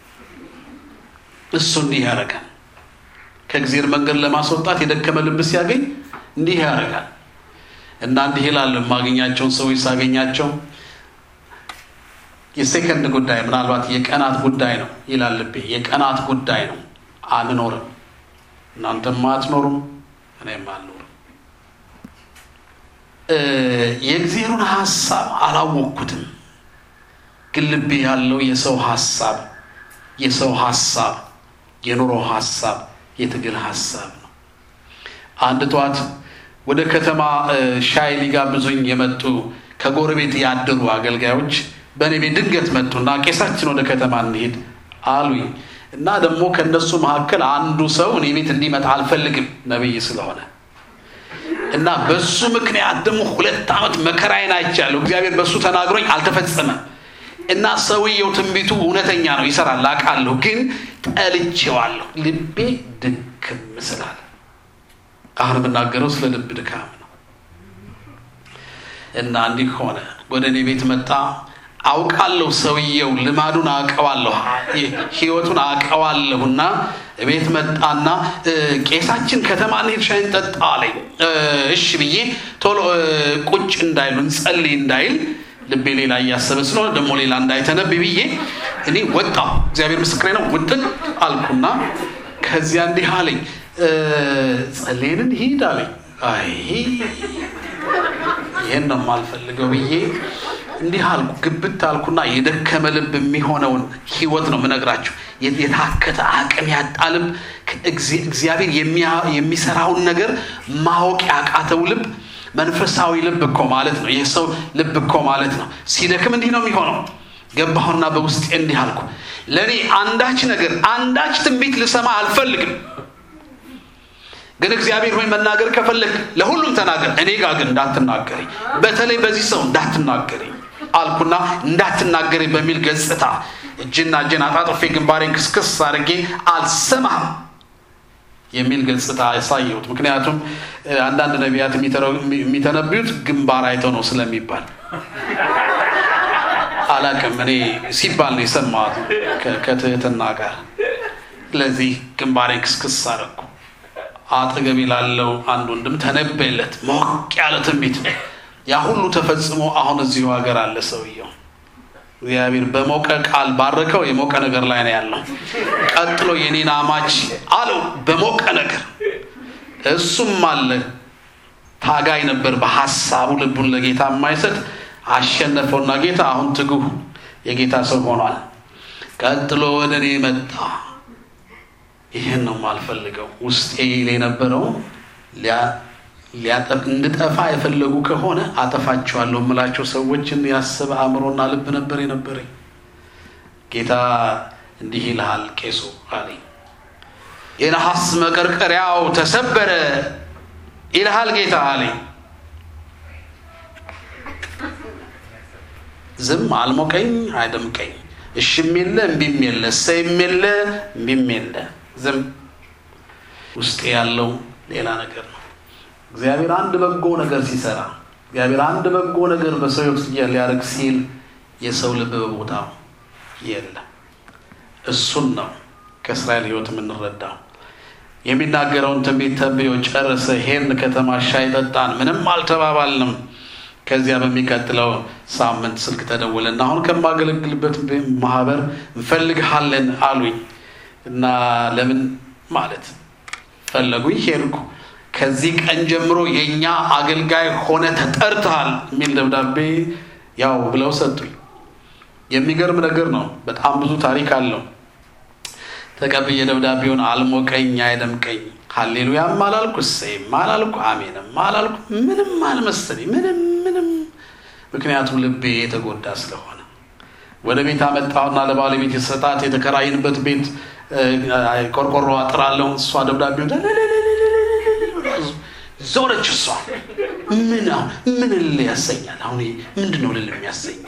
እሱ እንዲህ ያደርጋል። ከእግዚአብሔር መንገድ ለማስወጣት የደከመ ልብ ሲያገኝ እንዲህ ያደርጋል እና እንዲህ ይላል። የማገኛቸውን ሰዎች ሳገኛቸው የሴከንድ ጉዳይ ምናልባት የቀናት ጉዳይ ነው ይላል ልቤ። የቀናት ጉዳይ ነው። አንኖርም፣ እናንተም አትኖሩም፣ እኔም አልኖርም። የእግዚአብሔርን ሀሳብ አላወቅኩትም፣ ግን ልቤ ያለው የሰው ሀሳብ የሰው ሀሳብ የኑሮ ሀሳብ የትግል ሀሳብ ነው። አንድ ጠዋት ወደ ከተማ ሻይ ሊጋብዙኝ የመጡ ከጎረቤት ያደሩ አገልጋዮች በእኔ ቤት ድንገት መጡና ቄሳችን ወደ ከተማ እንሄድ አሉኝ እና ደግሞ ከእነሱ መካከል አንዱ ሰው እኔ ቤት እንዲመጣ አልፈልግም ነብይ ስለሆነ እና በሱ ምክንያት ደግሞ ሁለት ዓመት መከራዬን አይቻለሁ። እግዚአብሔር በእሱ ተናግሮኝ አልተፈጸመም እና ሰውየው ትንቢቱ እውነተኛ ነው፣ ይሰራል፣ አውቃለሁ፣ ግን ጠልቼዋለሁ። ልቤ ድክም ስላለ አሁን የምናገረው ስለ ልብ ድካም ነው እና እንዲህ ሆነ ወደ እኔ ቤት መጣ አውቃለሁ ሰውየው ልማዱን አውቀዋለሁ ህይወቱን አውቀዋለሁ እና ቤት መጣና ቄሳችን ከተማ እንሂድ ሻይ እንጠጣ አለኝ እሺ ብዬ ቶሎ ቁጭ እንዳይሉ እንጸልይ እንዳይል ልቤ ሌላ እያሰበ ስለሆነ ደግሞ ሌላ እንዳይተነብ ብዬ እኔ ወጣሁ እግዚአብሔር ምስክሬ ነው ውጥን አልኩና ከዚያ እንዲህ አለኝ ጸሌንን ሂድ አለኝ አይ ይህን ነው የማልፈልገው ብዬ እንዲህ አልኩ ግብት አልኩና የደከመ ልብ የሚሆነውን ህይወት ነው ምነግራችሁ የታከተ አቅም ያጣ ልብ እግዚአብሔር የሚሰራውን ነገር ማወቅ ያቃተው ልብ መንፈሳዊ ልብ እኮ ማለት ነው ይህ ሰው ልብ እኮ ማለት ነው ሲደክም እንዲህ ነው የሚሆነው ገባሁና በውስጤ እንዲህ አልኩ ለእኔ አንዳች ነገር አንዳች ትንቢት ልሰማ አልፈልግም ግን እግዚአብሔር ሆይ መናገር ከፈለግ ለሁሉም ተናገር እኔ ጋር ግን እንዳትናገረኝ በተለይ በዚህ ሰው እንዳትናገረኝ አልኩና እንዳትናገረኝ በሚል ገጽታ እጅና እጅን አጣጥፌ ግንባሬን ክስክስ አድርጌ አልሰማህም የሚል ገጽታ ያሳየሁት ምክንያቱም አንዳንድ ነቢያት የሚተነብዩት ግንባር አይተው ነው ስለሚባል አላቅም እኔ ሲባል ነው የሰማሁት ከትህትና ጋር ስለዚህ ግንባሬን ክስክስ አደረግኩ አጠገቤ ላለው አንድ ወንድም ተነበየለት ሞቅ ያለ ትንቢት ያ ሁሉ ተፈጽሞ አሁን እዚሁ ሀገር አለ ሰውየው እግዚአብሔር በሞቀ ቃል ባረከው የሞቀ ነገር ላይ ነው ያለው ቀጥሎ የኔን አማች አለው በሞቀ ነገር እሱም አለ ታጋይ ነበር በሀሳቡ ልቡን ለጌታ የማይሰጥ አሸነፈውና ጌታ አሁን ትጉህ የጌታ ሰው ሆኗል ቀጥሎ ወደ እኔ መጣ ይህን ነው የማልፈልገው ውስጤ ይል የነበረው እንድጠፋ የፈለጉ ከሆነ አጠፋቸዋለሁ የምላቸው ሰዎችን ያሰበ አእምሮና ልብ ነበር የነበረኝ ጌታ እንዲህ ይልሃል ቄሱ አለኝ የነሐስ መቀርቀሪያው ተሰበረ ይልሃል ጌታ አለኝ ዝም አልሞቀኝ አይደምቀኝ እሽም የለ እምቢም የለ እሰይም የለ እምቢም የለ ዝም ውስጤ ያለው ሌላ ነገር ነው እግዚአብሔር አንድ በጎ ነገር ሲሰራ እግዚአብሔር አንድ በጎ ነገር በሰው ህይወት ሊያደርግ ሲል የሰው ልብ በቦታው የለም እሱን ነው ከእስራኤል ህይወት የምንረዳው የሚናገረውን ትንቢት ተንብዮ ጨረሰ ሄድን ከተማ ሻይ ጠጣን ምንም አልተባባልንም ከዚያ በሚቀጥለው ሳምንት ስልክ ተደወለና አሁን ከማገለግልበት ማህበር እንፈልግሃለን አሉኝ እና ለምን ማለት ፈለጉኝ ሄድኩ ከዚህ ቀን ጀምሮ የእኛ አገልጋይ ሆነ ተጠርተሃል የሚል ደብዳቤ ያው ብለው ሰጡኝ የሚገርም ነገር ነው በጣም ብዙ ታሪክ አለው ተቀብዬ ደብዳቤውን አልሞቀኝ አይደምቀኝ ሀሌሉያም አላልኩ እሰይም አላልኩ አሜንም አላልኩ ምንም አልመሰለኝ ምንም ምንም ምክንያቱም ልቤ የተጎዳ ስለሆነ ወደ ቤት አመጣሁና ለባለቤት የሰጣት የተከራይንበት ቤት ቆርቆሮ አጥራለሁ እሷ ደብዳቤ ዞረች እሷ ምን ምን ል ያሰኛል አሁን ምንድን ነው ልል የሚያሰኝ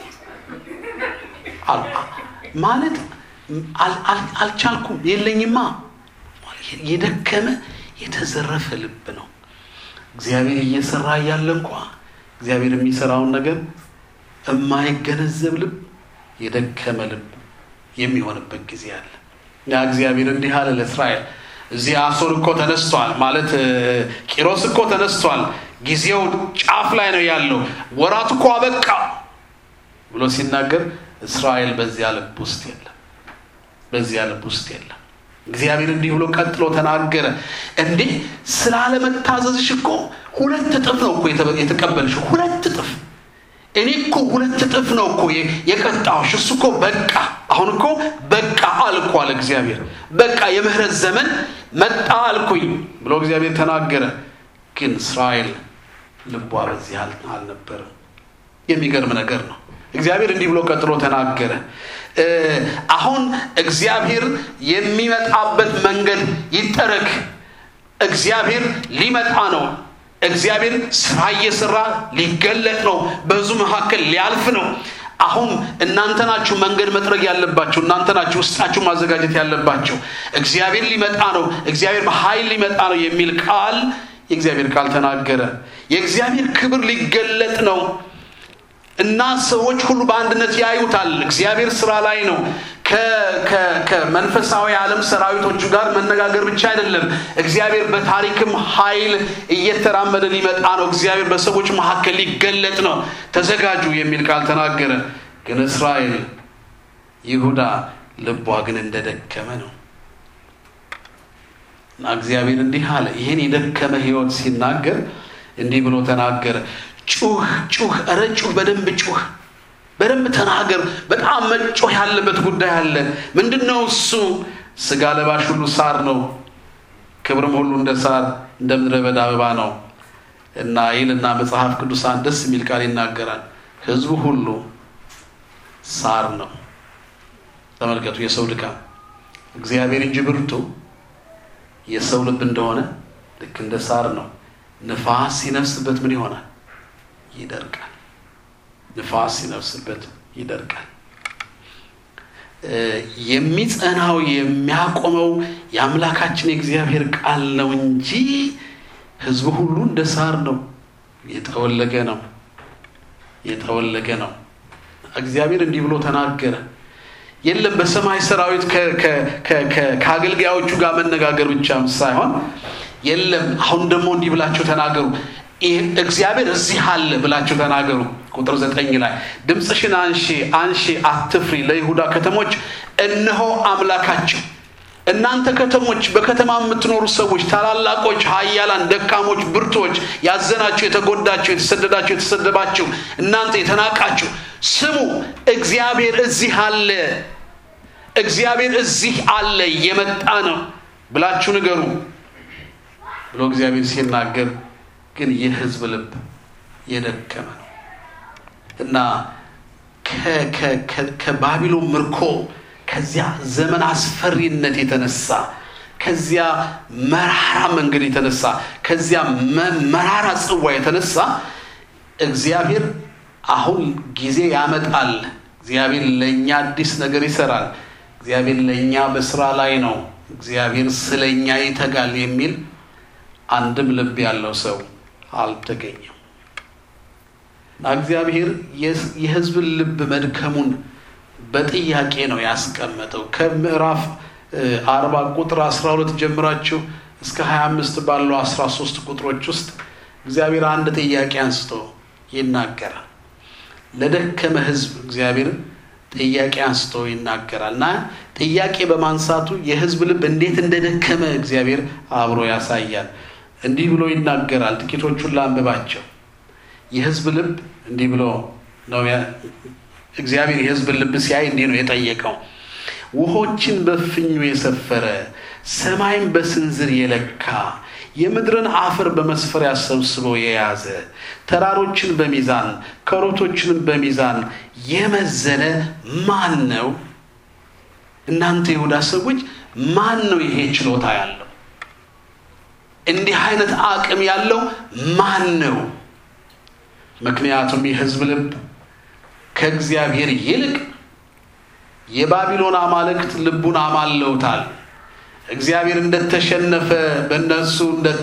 ማለት አልቻልኩም የለኝማ የደከመ የተዘረፈ ልብ ነው እግዚአብሔር እየሰራ እያለ እንኳ እግዚአብሔር የሚሰራውን ነገር የማይገነዘብ ልብ የደከመ ልብ የሚሆንበት ጊዜ አለ ያ እግዚአብሔር እንዲህ አለ ለእስራኤል እዚህ አሶር እኮ ተነስቷል ማለት ቂሮስ እኮ ተነስቷል ጊዜው ጫፍ ላይ ነው ያለው ወራት እኮ አበቃ ብሎ ሲናገር እስራኤል በዚያ ልብ ውስጥ የለም በዚያ ልብ ውስጥ የለም እግዚአብሔር እንዲህ ብሎ ቀጥሎ ተናገረ እንዴ ስላለመታዘዝሽ እኮ ሁለት እጥፍ ነው እኮ የተቀበልሽ ሁለት እጥፍ እኔ እኮ ሁለት እጥፍ ነው እኮ የቀጣሁሽ እሱ እኮ በቃ አሁን እኮ በቃ አልኩ አለ እግዚአብሔር በቃ የምህረት ዘመን መጣ አልኩኝ ብሎ እግዚአብሔር ተናገረ ግን እስራኤል ልቧ በዚህ አልነበረም የሚገርም ነገር ነው እግዚአብሔር እንዲህ ብሎ ቀጥሎ ተናገረ አሁን እግዚአብሔር የሚመጣበት መንገድ ይጠረግ እግዚአብሔር ሊመጣ ነው እግዚአብሔር ስራ እየሰራ ሊገለጥ ነው በዙ መካከል ሊያልፍ ነው አሁን እናንተ ናችሁ መንገድ መጥረግ ያለባቸው እናንተ ናችሁ ውስጣችሁ ማዘጋጀት ያለባቸው እግዚአብሔር ሊመጣ ነው እግዚአብሔር በኃይል ሊመጣ ነው የሚል ቃል የእግዚአብሔር ቃል ተናገረ። የእግዚአብሔር ክብር ሊገለጥ ነው እና ሰዎች ሁሉ በአንድነት ያዩታል። እግዚአብሔር ስራ ላይ ነው። ከመንፈሳዊ ዓለም ሰራዊቶቹ ጋር መነጋገር ብቻ አይደለም። እግዚአብሔር በታሪክም ኃይል እየተራመደ ሊመጣ ነው። እግዚአብሔር በሰዎች መካከል ሊገለጥ ነው። ተዘጋጁ የሚል ቃል ተናገረ። ግን እስራኤል ይሁዳ ልቧ ግን እንደደከመ ነው እና እግዚአብሔር እንዲህ አለ። ይህን የደከመ ሕይወት ሲናገር እንዲህ ብሎ ተናገረ። ጩህ ጩህ፣ ኧረ ጩህ፣ በደንብ ጩህ፣ በደንብ ተናገር። በጣም መጮህ ያለበት ጉዳይ አለ። ምንድን ነው እሱ? ስጋ ለባሽ ሁሉ ሳር ነው፣ ክብርም ሁሉ እንደ ሳር እንደ ምድረ በዳ አበባ ነው እና ይልና መጽሐፍ ቅዱሳን ደስ የሚል ቃል ይናገራል። ሕዝቡ ሁሉ ሳር ነው። ተመልከቱ፣ የሰው ድካም እግዚአብሔር እንጂ ብርቱ የሰው ልብ እንደሆነ ልክ እንደ ሳር ነው። ንፋስ ሲነፍስበት ምን ይሆናል? ይደርቃል። ንፋስ ሲነፍስበት ይደርቃል። የሚጸናው የሚያቆመው የአምላካችን የእግዚአብሔር ቃል ነው እንጂ ሕዝቡ ሁሉ እንደ ሳር ነው፣ የጠወለገ ነው፣ የጠወለገ ነው። እግዚአብሔር እንዲህ ብሎ ተናገረ። የለም በሰማይ ሰራዊት ከአገልጋዮቹ ጋር መነጋገር ብቻም ሳይሆን የለም አሁን ደግሞ እንዲህ ብላችሁ ተናገሩ። እግዚአብሔር እዚህ አለ ብላችሁ ተናገሩ። ቁጥር ዘጠኝ ላይ ድምፅሽን አንሺ አንሺ፣ አትፍሪ፣ ለይሁዳ ከተሞች እነሆ አምላካቸው። እናንተ ከተሞች፣ በከተማ የምትኖሩ ሰዎች፣ ታላላቆች፣ ኃያላን፣ ደካሞች፣ ብርቶች፣ ያዘናችሁ፣ የተጎዳችሁ፣ የተሰደዳችሁ፣ የተሰደባችሁ፣ እናንተ የተናቃችሁ ስሙ፣ እግዚአብሔር እዚህ አለ፣ እግዚአብሔር እዚህ አለ፣ እየመጣ ነው ብላችሁ ንገሩ ብሎ እግዚአብሔር ሲናገር ግን የሕዝብ ልብ የደከመ ነው እና ከባቢሎን ምርኮ ከዚያ ዘመን አስፈሪነት የተነሳ ከዚያ መራራ መንገድ የተነሳ ከዚያ መራራ ጽዋ የተነሳ እግዚአብሔር አሁን ጊዜ ያመጣል። እግዚአብሔር ለእኛ አዲስ ነገር ይሰራል። እግዚአብሔር ለእኛ በስራ ላይ ነው። እግዚአብሔር ስለ እኛ ይተጋል የሚል አንድም ልብ ያለው ሰው አልተገኘም። እግዚአብሔር የሕዝብን ልብ መድከሙን በጥያቄ ነው ያስቀመጠው። ከምዕራፍ አርባ ቁጥር አስራ ሁለት ጀምራችሁ እስከ ሀያ አምስት ባለው አስራ ሶስት ቁጥሮች ውስጥ እግዚአብሔር አንድ ጥያቄ አንስቶ ይናገራል። ለደከመ ሕዝብ እግዚአብሔር ጥያቄ አንስቶ ይናገራል እና ጥያቄ በማንሳቱ የሕዝብ ልብ እንዴት እንደደከመ እግዚአብሔር አብሮ ያሳያል። እንዲህ ብሎ ይናገራል። ጥቂቶቹን ላንብባቸው። የሕዝብ ልብ እንዲህ ብሎ ነው እግዚአብሔር የሕዝብን ልብ ሲያይ እንዲህ ነው የጠየቀው። ውሆችን በፍኙ የሰፈረ ሰማይን በስንዝር የለካ የምድርን አፈር በመስፈሪያ ሰብስቦ የያዘ ተራሮችን በሚዛን ኮረብቶችንም በሚዛን የመዘነ ማን ነው? እናንተ የይሁዳ ሰዎች ማን ነው ይሄ ችሎታ ያለው? እንዲህ አይነት አቅም ያለው ማን ነው? ምክንያቱም የሕዝብ ልብ ከእግዚአብሔር ይልቅ የባቢሎን አማልክት ልቡን አማለውታል። እግዚአብሔር እንደተሸነፈ በእነሱ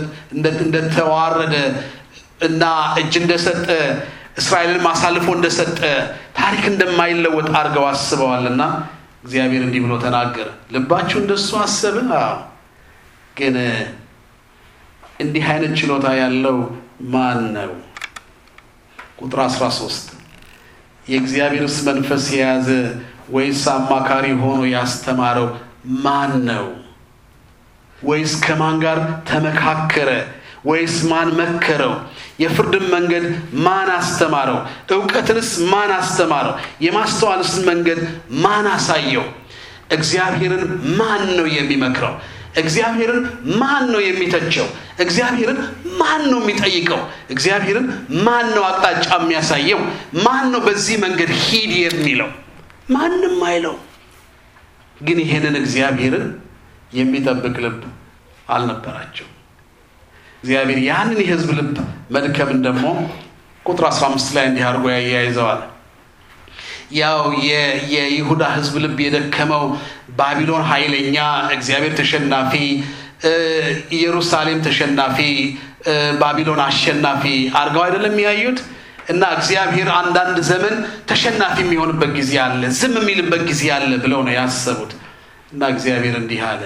እንደተዋረደ እና እጅ እንደሰጠ እስራኤልን አሳልፎ እንደሰጠ ታሪክ እንደማይለወጥ አድርገው አስበዋልና እግዚአብሔር እንዲህ ብሎ ተናገረ። ልባችሁ እንደሱ አሰበ። ግን እንዲህ አይነት ችሎታ ያለው ማን ነው? ቁጥር 13 የእግዚአብሔርስ መንፈስ የያዘ ወይስ አማካሪ ሆኖ ያስተማረው ማን ነው? ወይስ ከማን ጋር ተመካከረ? ወይስ ማን መከረው? የፍርድን መንገድ ማን አስተማረው? እውቀትንስ ማን አስተማረው? የማስተዋልስ መንገድ ማን አሳየው? እግዚአብሔርን ማን ነው የሚመክረው? እግዚአብሔርን ማን ነው የሚተቸው? እግዚአብሔርን ማን ነው የሚጠይቀው? እግዚአብሔርን ማን ነው አቅጣጫ የሚያሳየው? ማን ነው በዚህ መንገድ ሂድ የሚለው? ማንም አይለው። ግን ይሄንን እግዚአብሔርን የሚጠብቅ ልብ አልነበራቸው። እግዚአብሔር ያንን የሕዝብ ልብ መድከምን ደግሞ ቁጥር 15 ላይ እንዲህ አድርጎ ያያይዘዋል። ያው የይሁዳ ሕዝብ ልብ የደከመው ባቢሎን ኃይለኛ፣ እግዚአብሔር ተሸናፊ፣ ኢየሩሳሌም ተሸናፊ፣ ባቢሎን አሸናፊ አድርገው አይደለም የሚያዩት እና እግዚአብሔር አንዳንድ ዘመን ተሸናፊ የሚሆንበት ጊዜ አለ፣ ዝም የሚልበት ጊዜ አለ ብለው ነው ያሰቡት። እና እግዚአብሔር እንዲህ አለ፣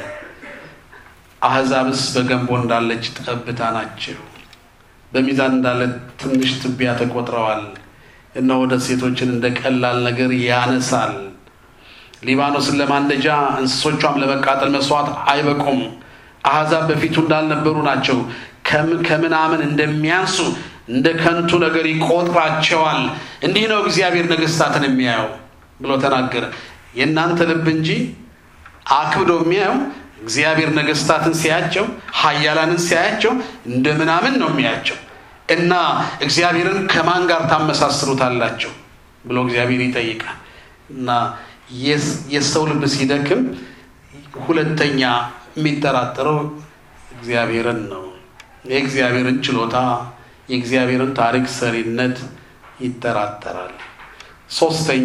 አሕዛብስ በገንቦ እንዳለች ጠብታ ናቸው፣ በሚዛን እንዳለ ትንሽ ትቢያ ተቆጥረዋል። እነሆ ደሴቶችን እንደ ቀላል ነገር ያነሳል። ሊባኖስን ለማንደጃ እንስሶቿም ለመቃጠል መስዋዕት አይበቁም። አሕዛብ በፊቱ እንዳልነበሩ ናቸው። ከምናምን እንደሚያንሱ እንደ ከንቱ ነገር ይቆጥራቸዋል። እንዲህ ነው እግዚአብሔር ነገሥታትን የሚያየው ብሎ ተናገረ። የእናንተ ልብ እንጂ አክብዶ የሚያየው እግዚአብሔር ነገሥታትን ሲያቸው፣ ኃያላንን ሲያያቸው እንደ ምናምን ነው የሚያያቸው እና እግዚአብሔርን ከማን ጋር ታመሳስሩታላቸው ብሎ እግዚአብሔር ይጠይቃል እና የሰው ልብ ሲደክም ሁለተኛ የሚጠራጠረው እግዚአብሔርን ነው። የእግዚአብሔርን ችሎታ፣ የእግዚአብሔርን ታሪክ ሰሪነት ይጠራጠራል። ሶስተኛ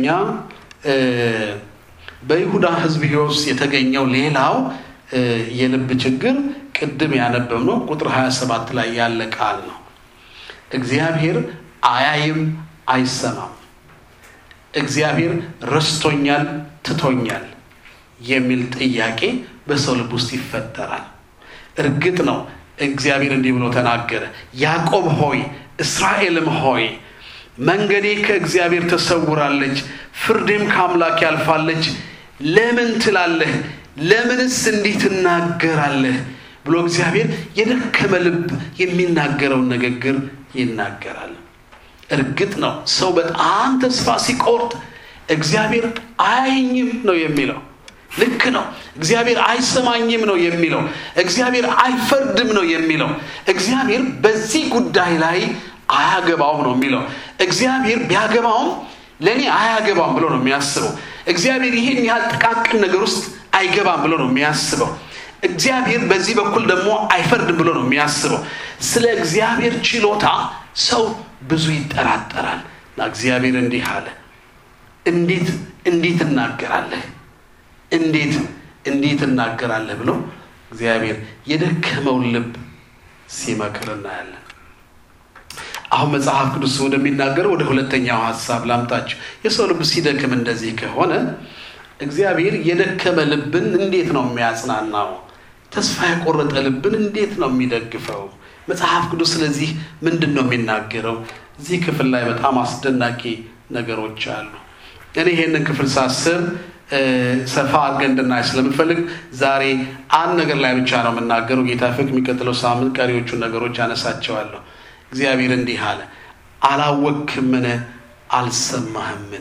በይሁዳ ሕዝብ ሕይወት ውስጥ የተገኘው ሌላው የልብ ችግር ቅድም ያነበብነው ቁጥር 27 ላይ ያለ ቃል ነው። እግዚአብሔር አያይም፣ አይሰማም። እግዚአብሔር ረስቶኛል፣ ትቶኛል የሚል ጥያቄ በሰው ልብ ውስጥ ይፈጠራል። እርግጥ ነው እግዚአብሔር እንዲህ ብሎ ተናገረ፣ ያዕቆብ ሆይ እስራኤልም ሆይ መንገዴ ከእግዚአብሔር ተሰውራለች፣ ፍርዴም ከአምላክ ያልፋለች። ለምን ትላለህ? ለምንስ እንዲህ ትናገራለህ? ብሎ እግዚአብሔር የደከመ ልብ የሚናገረውን ንግግር ይናገራል። እርግጥ ነው ሰው በጣም ተስፋ ሲቆርጥ እግዚአብሔር አያየኝም ነው የሚለው። ልክ ነው። እግዚአብሔር አይሰማኝም ነው የሚለው። እግዚአብሔር አይፈርድም ነው የሚለው። እግዚአብሔር በዚህ ጉዳይ ላይ አያገባውም ነው የሚለው። እግዚአብሔር ቢያገባውም ለእኔ አያገባም ብሎ ነው የሚያስበው። እግዚአብሔር ይህን ያህል ጥቃቅን ነገር ውስጥ አይገባም ብሎ ነው የሚያስበው። እግዚአብሔር በዚህ በኩል ደግሞ አይፈርድም ብሎ ነው የሚያስበው። ስለ እግዚአብሔር ችሎታ ሰው ብዙ ይጠራጠራል እና እግዚአብሔር እንዲህ አለ፣ እንዴት እንዴት እናገራለህ? እንዴት እንዴት እናገራለህ ብሎ እግዚአብሔር የደከመውን ልብ ሲመክር እናያለን። አሁን መጽሐፍ ቅዱስ ወደሚናገረው ወደ ሁለተኛው ሀሳብ ላምጣችሁ። የሰው ልብ ሲደክም እንደዚህ ከሆነ እግዚአብሔር የደከመ ልብን እንዴት ነው የሚያጽናናው? ተስፋ የቆረጠ ልብን እንዴት ነው የሚደግፈው? መጽሐፍ ቅዱስ ስለዚህ ምንድን ነው የሚናገረው? እዚህ ክፍል ላይ በጣም አስደናቂ ነገሮች አሉ። እኔ ይሄንን ክፍል ሳስብ ሰፋ አድርገን እንድናይ ስለምፈልግ ዛሬ አንድ ነገር ላይ ብቻ ነው የምናገረው። ጌታ ፍቅ የሚቀጥለው ሳምንት ቀሪዎቹን ነገሮች አነሳቸዋለሁ። እግዚአብሔር እንዲህ አለ፣ አላወክምን? አልሰማህምን?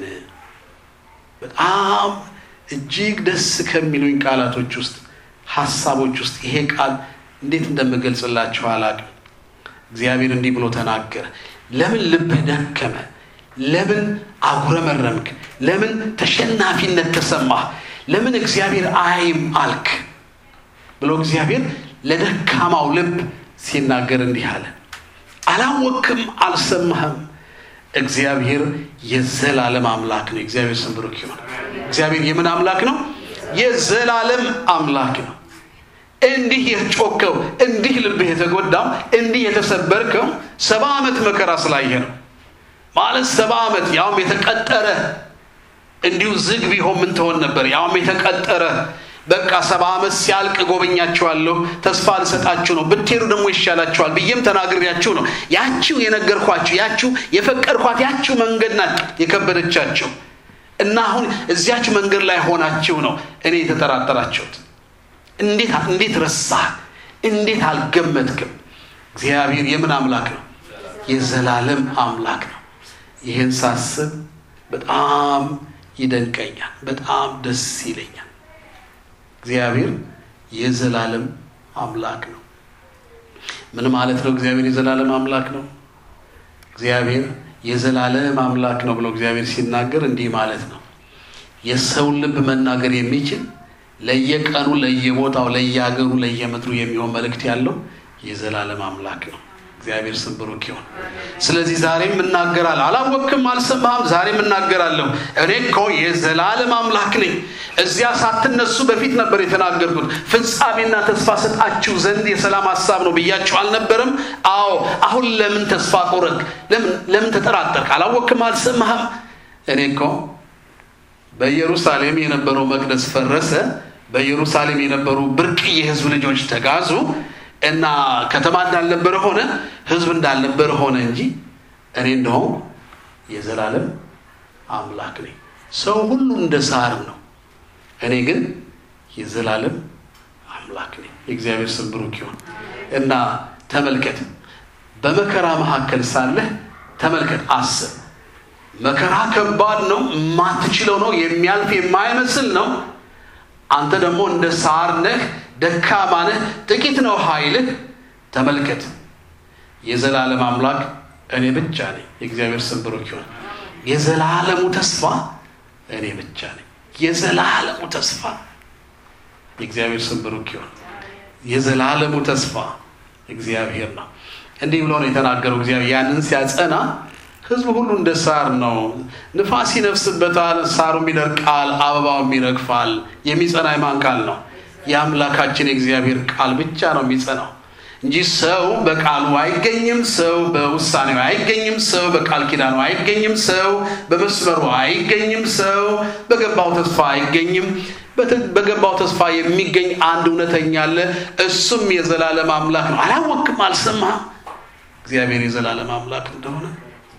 በጣም እጅግ ደስ ከሚሉኝ ቃላቶች ውስጥ ሀሳቦች ውስጥ ይሄ ቃል እንዴት እንደምገልጽላችሁ አላቅም። እግዚአብሔር እንዲህ ብሎ ተናገረ። ለምን ልብህ ደከመ? ለምን አጉረመረምክ? ለምን ተሸናፊነት ተሰማህ? ለምን እግዚአብሔር አያይም አልክ? ብሎ እግዚአብሔር ለደካማው ልብ ሲናገር እንዲህ አለ፣ አላወክም? አልሰማህም? እግዚአብሔር የዘላለም አምላክ ነው። እግዚአብሔር ስም ብሩክ ይሁን። እግዚአብሔር የምን አምላክ ነው? የዘላለም አምላክ ነው። እንዲህ የጮከው እንዲህ ልብህ የተጎዳው እንዲህ የተሰበርከው ሰባ ዓመት መከራ ስላየ ነው ማለት ሰባ ዓመት ያውም የተቀጠረ እንዲሁ ዝግ ቢሆን ምን ትሆን ነበር? ያውም የተቀጠረ በቃ ሰባ ዓመት ሲያልቅ ጎበኛችኋለሁ፣ ተስፋ ልሰጣችሁ ነው፣ ብትሄዱ ደግሞ ይሻላችኋል ብዬም ተናግሬያችሁ ነው። ያችው የነገርኳችሁ ያችው የፈቀድኳት ያችው መንገድ ናት የከበደቻቸው እና አሁን እዚያች መንገድ ላይ ሆናችሁ ነው እኔ የተጠራጠራችሁት። እንዴት እንዴት ረሳህ? እንዴት አልገመትክም? እግዚአብሔር የምን አምላክ ነው? የዘላለም አምላክ ነው። ይህን ሳስብ በጣም ይደንቀኛል፣ በጣም ደስ ይለኛል። እግዚአብሔር የዘላለም አምላክ ነው። ምን ማለት ነው? እግዚአብሔር የዘላለም አምላክ ነው። እግዚአብሔር የዘላለም አምላክ ነው ብሎ እግዚአብሔር ሲናገር እንዲህ ማለት ነው። የሰውን ልብ መናገር የሚችል ለየቀኑ፣ ለየቦታው፣ ለየሀገሩ፣ ለየምድሩ የሚሆን መልእክት ያለው የዘላለም አምላክ ነው። እግዚአብሔር ስም ብሩክ ይሁን። ስለዚህ ዛሬም እናገራለሁ። አላወቅም፣ አልሰማህም? ዛሬም እናገራለሁ። እኔ እኮ የዘላለም አምላክ ነኝ። እዚያ ሳትነሱ በፊት ነበር የተናገርኩት። ፍጻሜና ተስፋ ሰጣችሁ ዘንድ የሰላም ሀሳብ ነው ብያችሁ አልነበረም? አዎ። አሁን ለምን ተስፋ ቆረጥክ? ለምን ተጠራጠርክ? አላወቅም፣ አልሰማህም? እኔ እኮ በኢየሩሳሌም የነበረው መቅደስ ፈረሰ። በኢየሩሳሌም የነበሩ ብርቅዬ ሕዝብ ልጆች ተጋዙ እና ከተማ እንዳልነበረ ሆነ፣ ሕዝብ እንዳልነበረ ሆነ እንጂ እኔ እንደሆን የዘላለም አምላክ ነኝ። ሰው ሁሉ እንደ ሳር ነው፣ እኔ ግን የዘላለም አምላክ ነኝ። የእግዚአብሔር ስም ብሩክ ይሁን እና ተመልከት፣ በመከራ መካከል ሳለህ ተመልከት፣ አስብ። መከራ ከባድ ነው፣ የማትችለው ነው፣ የሚያልፍ የማይመስል ነው። አንተ ደግሞ እንደ ሳር ነህ፣ ደካማ ነህ፣ ጥቂት ነው ኃይልህ። ተመልከት፣ የዘላለም አምላክ እኔ ብቻ ነኝ። የእግዚአብሔር ስም ብሩክ ይሁን። የዘላለሙ ተስፋ እኔ ብቻ ነኝ። የዘላለሙ ተስፋ የእግዚአብሔር ስም ብሩክ ይሁን። የዘላለሙ ተስፋ እግዚአብሔር ነው። እንዲህ ብሎ ነው የተናገረው። እግዚአብሔር ያንን ሲያጸና ሕዝብ ሁሉ እንደ ሳር ነው። ንፋስ ይነፍስበታል፣ ሳሩም ይደርቃል፣ አበባውም ይረግፋል። የሚጸና የማን ቃል ነው? የአምላካችን የእግዚአብሔር ቃል ብቻ ነው የሚጸናው እንጂ ሰው በቃሉ አይገኝም። ሰው በውሳኔው አይገኝም። ሰው በቃል ኪዳኑ አይገኝም። ሰው በመስመሩ አይገኝም። ሰው በገባው ተስፋ አይገኝም። በገባው ተስፋ የሚገኝ አንድ እውነተኛ አለ። እሱም የዘላለም አምላክ ነው። አላወቅም፣ አልሰማህም? እግዚአብሔር የዘላለም አምላክ እንደሆነ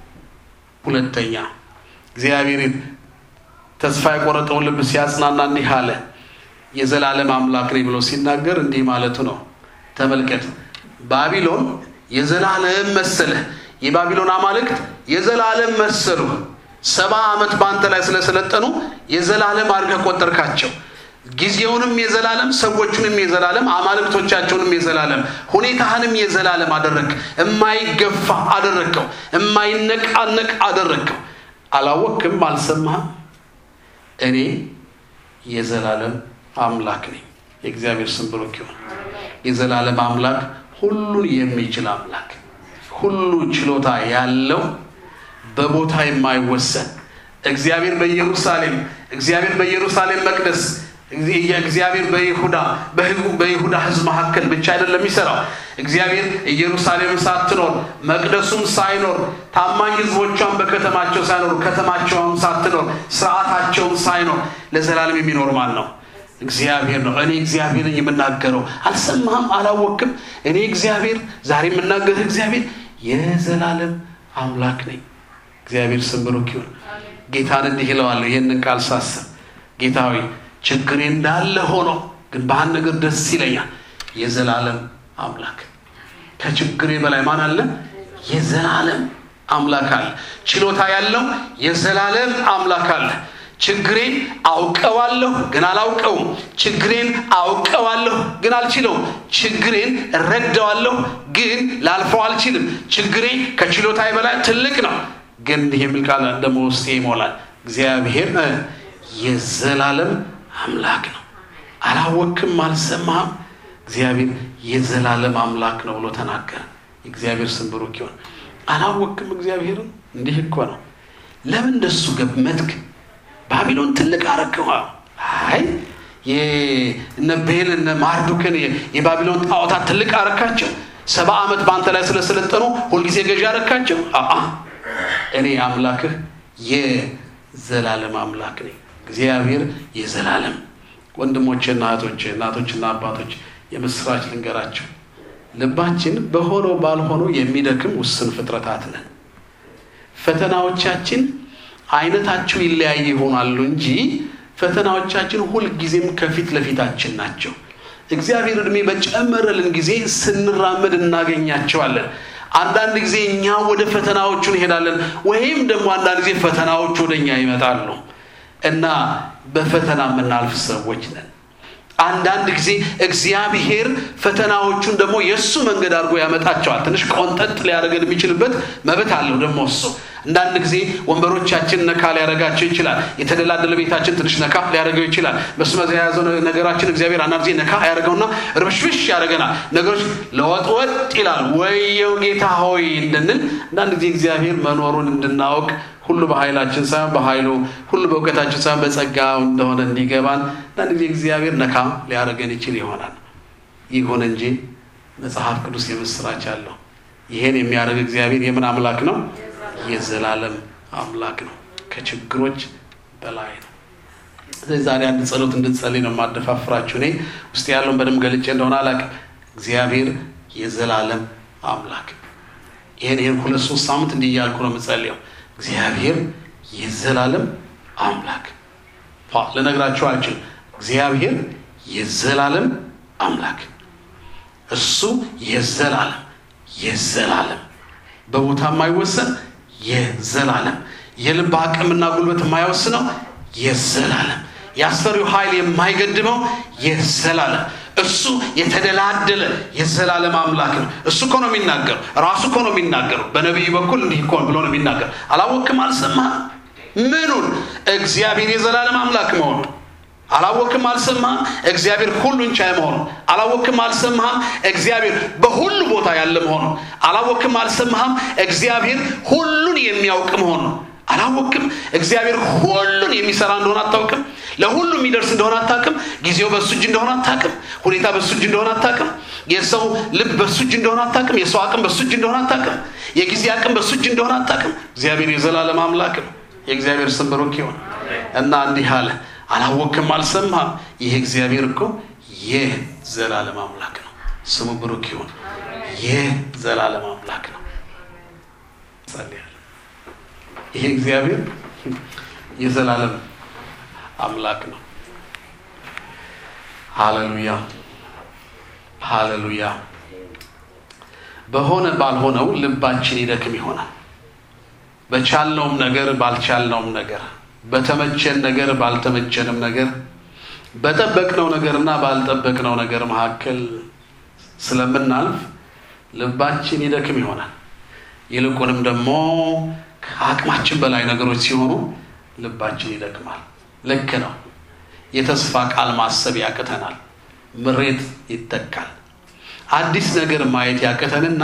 ሁለተኛ እግዚአብሔር ተስፋ የቆረጠውን ልብ ሲያጽናና እንዲህ አለ። የዘላለም አምላክ ነኝ ብሎ ሲናገር እንዲህ ማለቱ ነው። ተመልከት፣ ባቢሎን የዘላለም መሰለህ። የባቢሎን አማልክት የዘላለም መሰሉ። ሰባ ዓመት በአንተ ላይ ስለሰለጠኑ የዘላለም አድርገህ ቆጠርካቸው። ጊዜውንም የዘላለም ሰዎቹንም የዘላለም አማልክቶቻቸውንም የዘላለም ሁኔታህንም የዘላለም አደረግ የማይገፋ አደረግከው የማይነቃነቅ አደረግከው አላወቅም አልሰማህም እኔ የዘላለም አምላክ ነኝ የእግዚአብሔር ስም ብሩክ ይሁን የዘላለም አምላክ ሁሉን የሚችል አምላክ ሁሉ ችሎታ ያለው በቦታ የማይወሰን እግዚአብሔር በኢየሩሳሌም እግዚአብሔር በኢየሩሳሌም መቅደስ እግዚአብሔር በይሁዳ በይሁዳ ሕዝብ መካከል ብቻ አይደለም የሚሰራው። እግዚአብሔር ኢየሩሳሌም ሳትኖር መቅደሱም ሳይኖር ታማኝ ሕዝቦቿን በከተማቸው ሳይኖር ከተማቸውም ሳትኖር ስርዓታቸውም ሳይኖር ለዘላለም የሚኖር ማን ነው? እግዚአብሔር ነው። እኔ እግዚአብሔርን የምናገረው አልሰማህም? አላወቅም? እኔ እግዚአብሔር ዛሬ የምናገርህ እግዚአብሔር የዘላለም አምላክ ነኝ። እግዚአብሔር ስም ብሩክ ይሁን። ጌታን እንዲህ ይለዋለሁ ይህንን ቃል ሳስብ ጌታ ሆይ ችግሬ እንዳለ ሆኖ ግን በአንድ ነገር ደስ ይለኛል። የዘላለም አምላክ ከችግሬ በላይ ማን አለ? የዘላለም አምላክ አለ። ችሎታ ያለው የዘላለም አምላክ አለ። ችግሬን አውቀዋለሁ ግን አላውቀውም። ችግሬን አውቀዋለሁ ግን አልችለውም። ችግሬን እረዳዋለሁ ግን ላልፈው አልችልም። ችግሬ ከችሎታዬ በላይ ትልቅ ነው። ግን እንዲህ የሚል ቃል ደግሞ ውስጤ ይሞላል። እግዚአብሔር የዘላለም አምላክ ነው። አላወቅም፣ አልሰማህም? እግዚአብሔር የዘላለም አምላክ ነው ብሎ ተናገረ። እግዚአብሔር ስም ብሩክ ይሁን። አላወቅም እግዚአብሔርን? እንዲህ እኮ ነው። ለምን እንደሱ ገመትክ? ባቢሎን ትልቅ አረከዋ። አይ እነ ቤል እነ ማርዱክን የባቢሎን ጣዖታት ትልቅ አረካቸው። ሰባ ዓመት በአንተ ላይ ስለሰለጠኑ ሁልጊዜ ገዢ አረካቸው። አአ እኔ አምላክህ የዘላለም አምላክ ነኝ። እግዚአብሔር የዘላለም ወንድሞቼና እህቶቼ እናቶችና አባቶች የምስራች ልንገራቸው። ልባችን በሆነው ባልሆነው የሚደክም ውስን ፍጥረታት ነን። ፈተናዎቻችን አይነታቸው ይለያይ ይሆናሉ እንጂ ፈተናዎቻችን ሁልጊዜም ከፊት ለፊታችን ናቸው። እግዚአብሔር እድሜ በጨመረልን ጊዜ ስንራመድ እናገኛቸዋለን። አንዳንድ ጊዜ እኛ ወደ ፈተናዎቹ እንሄዳለን፣ ወይም ደግሞ አንዳንድ ጊዜ ፈተናዎቹ ወደ እኛ ይመጣሉ እና በፈተና የምናልፍ ሰዎች ነን። አንዳንድ ጊዜ እግዚአብሔር ፈተናዎቹን ደግሞ የእሱ መንገድ አድርጎ ያመጣቸዋል። ትንሽ ቆንጠጥ ሊያደርገን የሚችልበት መብት አለው ደግሞ እሱ። አንዳንድ ጊዜ ወንበሮቻችን ነካ ሊያደርጋቸው ይችላል። የተደላደለ ቤታችን ትንሽ ነካ ሊያደርገው ይችላል። መስመር የያዘው ነገራችን እግዚአብሔር አንዳንድ ጊዜ ነካ ያደርገውና ርብሽብሽ ያደርገናል። ነገሮች ለወጥወጥ ይላል። ወየው ጌታ ሆይ እንድንል አንዳንድ ጊዜ እግዚአብሔር መኖሩን እንድናውቅ ሁሉ በኃይላችን ሳይሆን በኃይሉ ሁሉ በእውቀታችን ሳይሆን በጸጋው እንደሆነ እንዲገባን አንዳንድ ጊዜ እግዚአብሔር ነካ ሊያደርገን ይችል ይሆናል። ይሁን እንጂ መጽሐፍ ቅዱስ የምስራች አለው። ይሄን የሚያደርግ እግዚአብሔር የምን አምላክ ነው? የዘላለም አምላክ ነው። ከችግሮች በላይ ነው። ስለዚህ ዛሬ አንድ ጸሎት እንድትጸልይ ነው የማደፋፍራችሁ። እኔ ውስጥ ያለውን በደንብ ገልጬ እንደሆነ አላውቅም። እግዚአብሔር የዘላለም አምላክ ይህን ይህን ሁለት ሶስት ሳምንት እንዲህ እያልኩ ነው የምጸልየው። እግዚአብሔር የዘላለም አምላክ ልነግራችሁ አልችልም። እግዚአብሔር የዘላለም አምላክ እሱ የዘላለም የዘላለም በቦታ የማይወሰን የዘላለም የልብ አቅምና ጉልበት የማይወስነው የዘላለም የአስፈሪው ኃይል የማይገድበው የዘላለም እሱ የተደላደለ የዘላለም አምላክ ነው። እሱ እኮ ነው የሚናገረው። ራሱ እኮ ነው የሚናገረው። በነቢዩ በኩል እንዲህ እኮ ብሎ ነው የሚናገር። አላወቅም፣ አልሰማህም? ምኑን? እግዚአብሔር የዘላለም አምላክ መሆኑ አላወቅም፣ አልሰማህም? እግዚአብሔር ሁሉን ቻይ መሆኑ አላወቅም፣ አልሰማህም? እግዚአብሔር በሁሉ ቦታ ያለ መሆኑ አላወቅም፣ አልሰማህም? እግዚአብሔር ሁሉን የሚያውቅ መሆኑ አላወቅም? እግዚአብሔር ሁሉን የሚሰራ እንደሆነ አታውቅም? ለሁሉ የሚደርስ እንደሆነ አታውቅም? ጊዜው በሱ እጅ እንደሆነ አታውቅም? ሁኔታ በሱ እጅ እንደሆነ አታውቅም? የሰው ልብ በሱ እጅ እንደሆነ አታውቅም? የሰው አቅም በሱ እጅ እንደሆነ አታውቅም? የጊዜ አቅም በሱ እጅ እንደሆነ አታውቅም? እግዚአብሔር የዘላለም አምላክ ነው። የእግዚአብሔር ስም ብሩክ ይሁን እና እንዲህ አለ፣ አላወቅም፣ አልሰማህም? ይህ እግዚአብሔር እኮ የዘላለም አምላክ ነው። ስሙ ብሩክ ይሁን። የዘላለም አምላክ ነው። ጸልያለሁ። ይሄ እግዚአብሔር የዘላለም አምላክ ነው። ሃሌሉያ ሃሌሉያ። በሆነ ባልሆነው ልባችን ይደክም ይሆናል። በቻልነውም ነገር ባልቻልነውም ነገር፣ በተመቸን ነገር ባልተመቸንም ነገር፣ በጠበቅነው ነገርና ባልጠበቅነው ነገር መካከል ስለምናልፍ ልባችን ይደክም ይሆናል። ይልቁንም ደግሞ ከአቅማችን በላይ ነገሮች ሲሆኑ ልባችን ይደክማል። ልክ ነው። የተስፋ ቃል ማሰብ ያቅተናል። ምሬት ይተካል። አዲስ ነገር ማየት ያቅተንና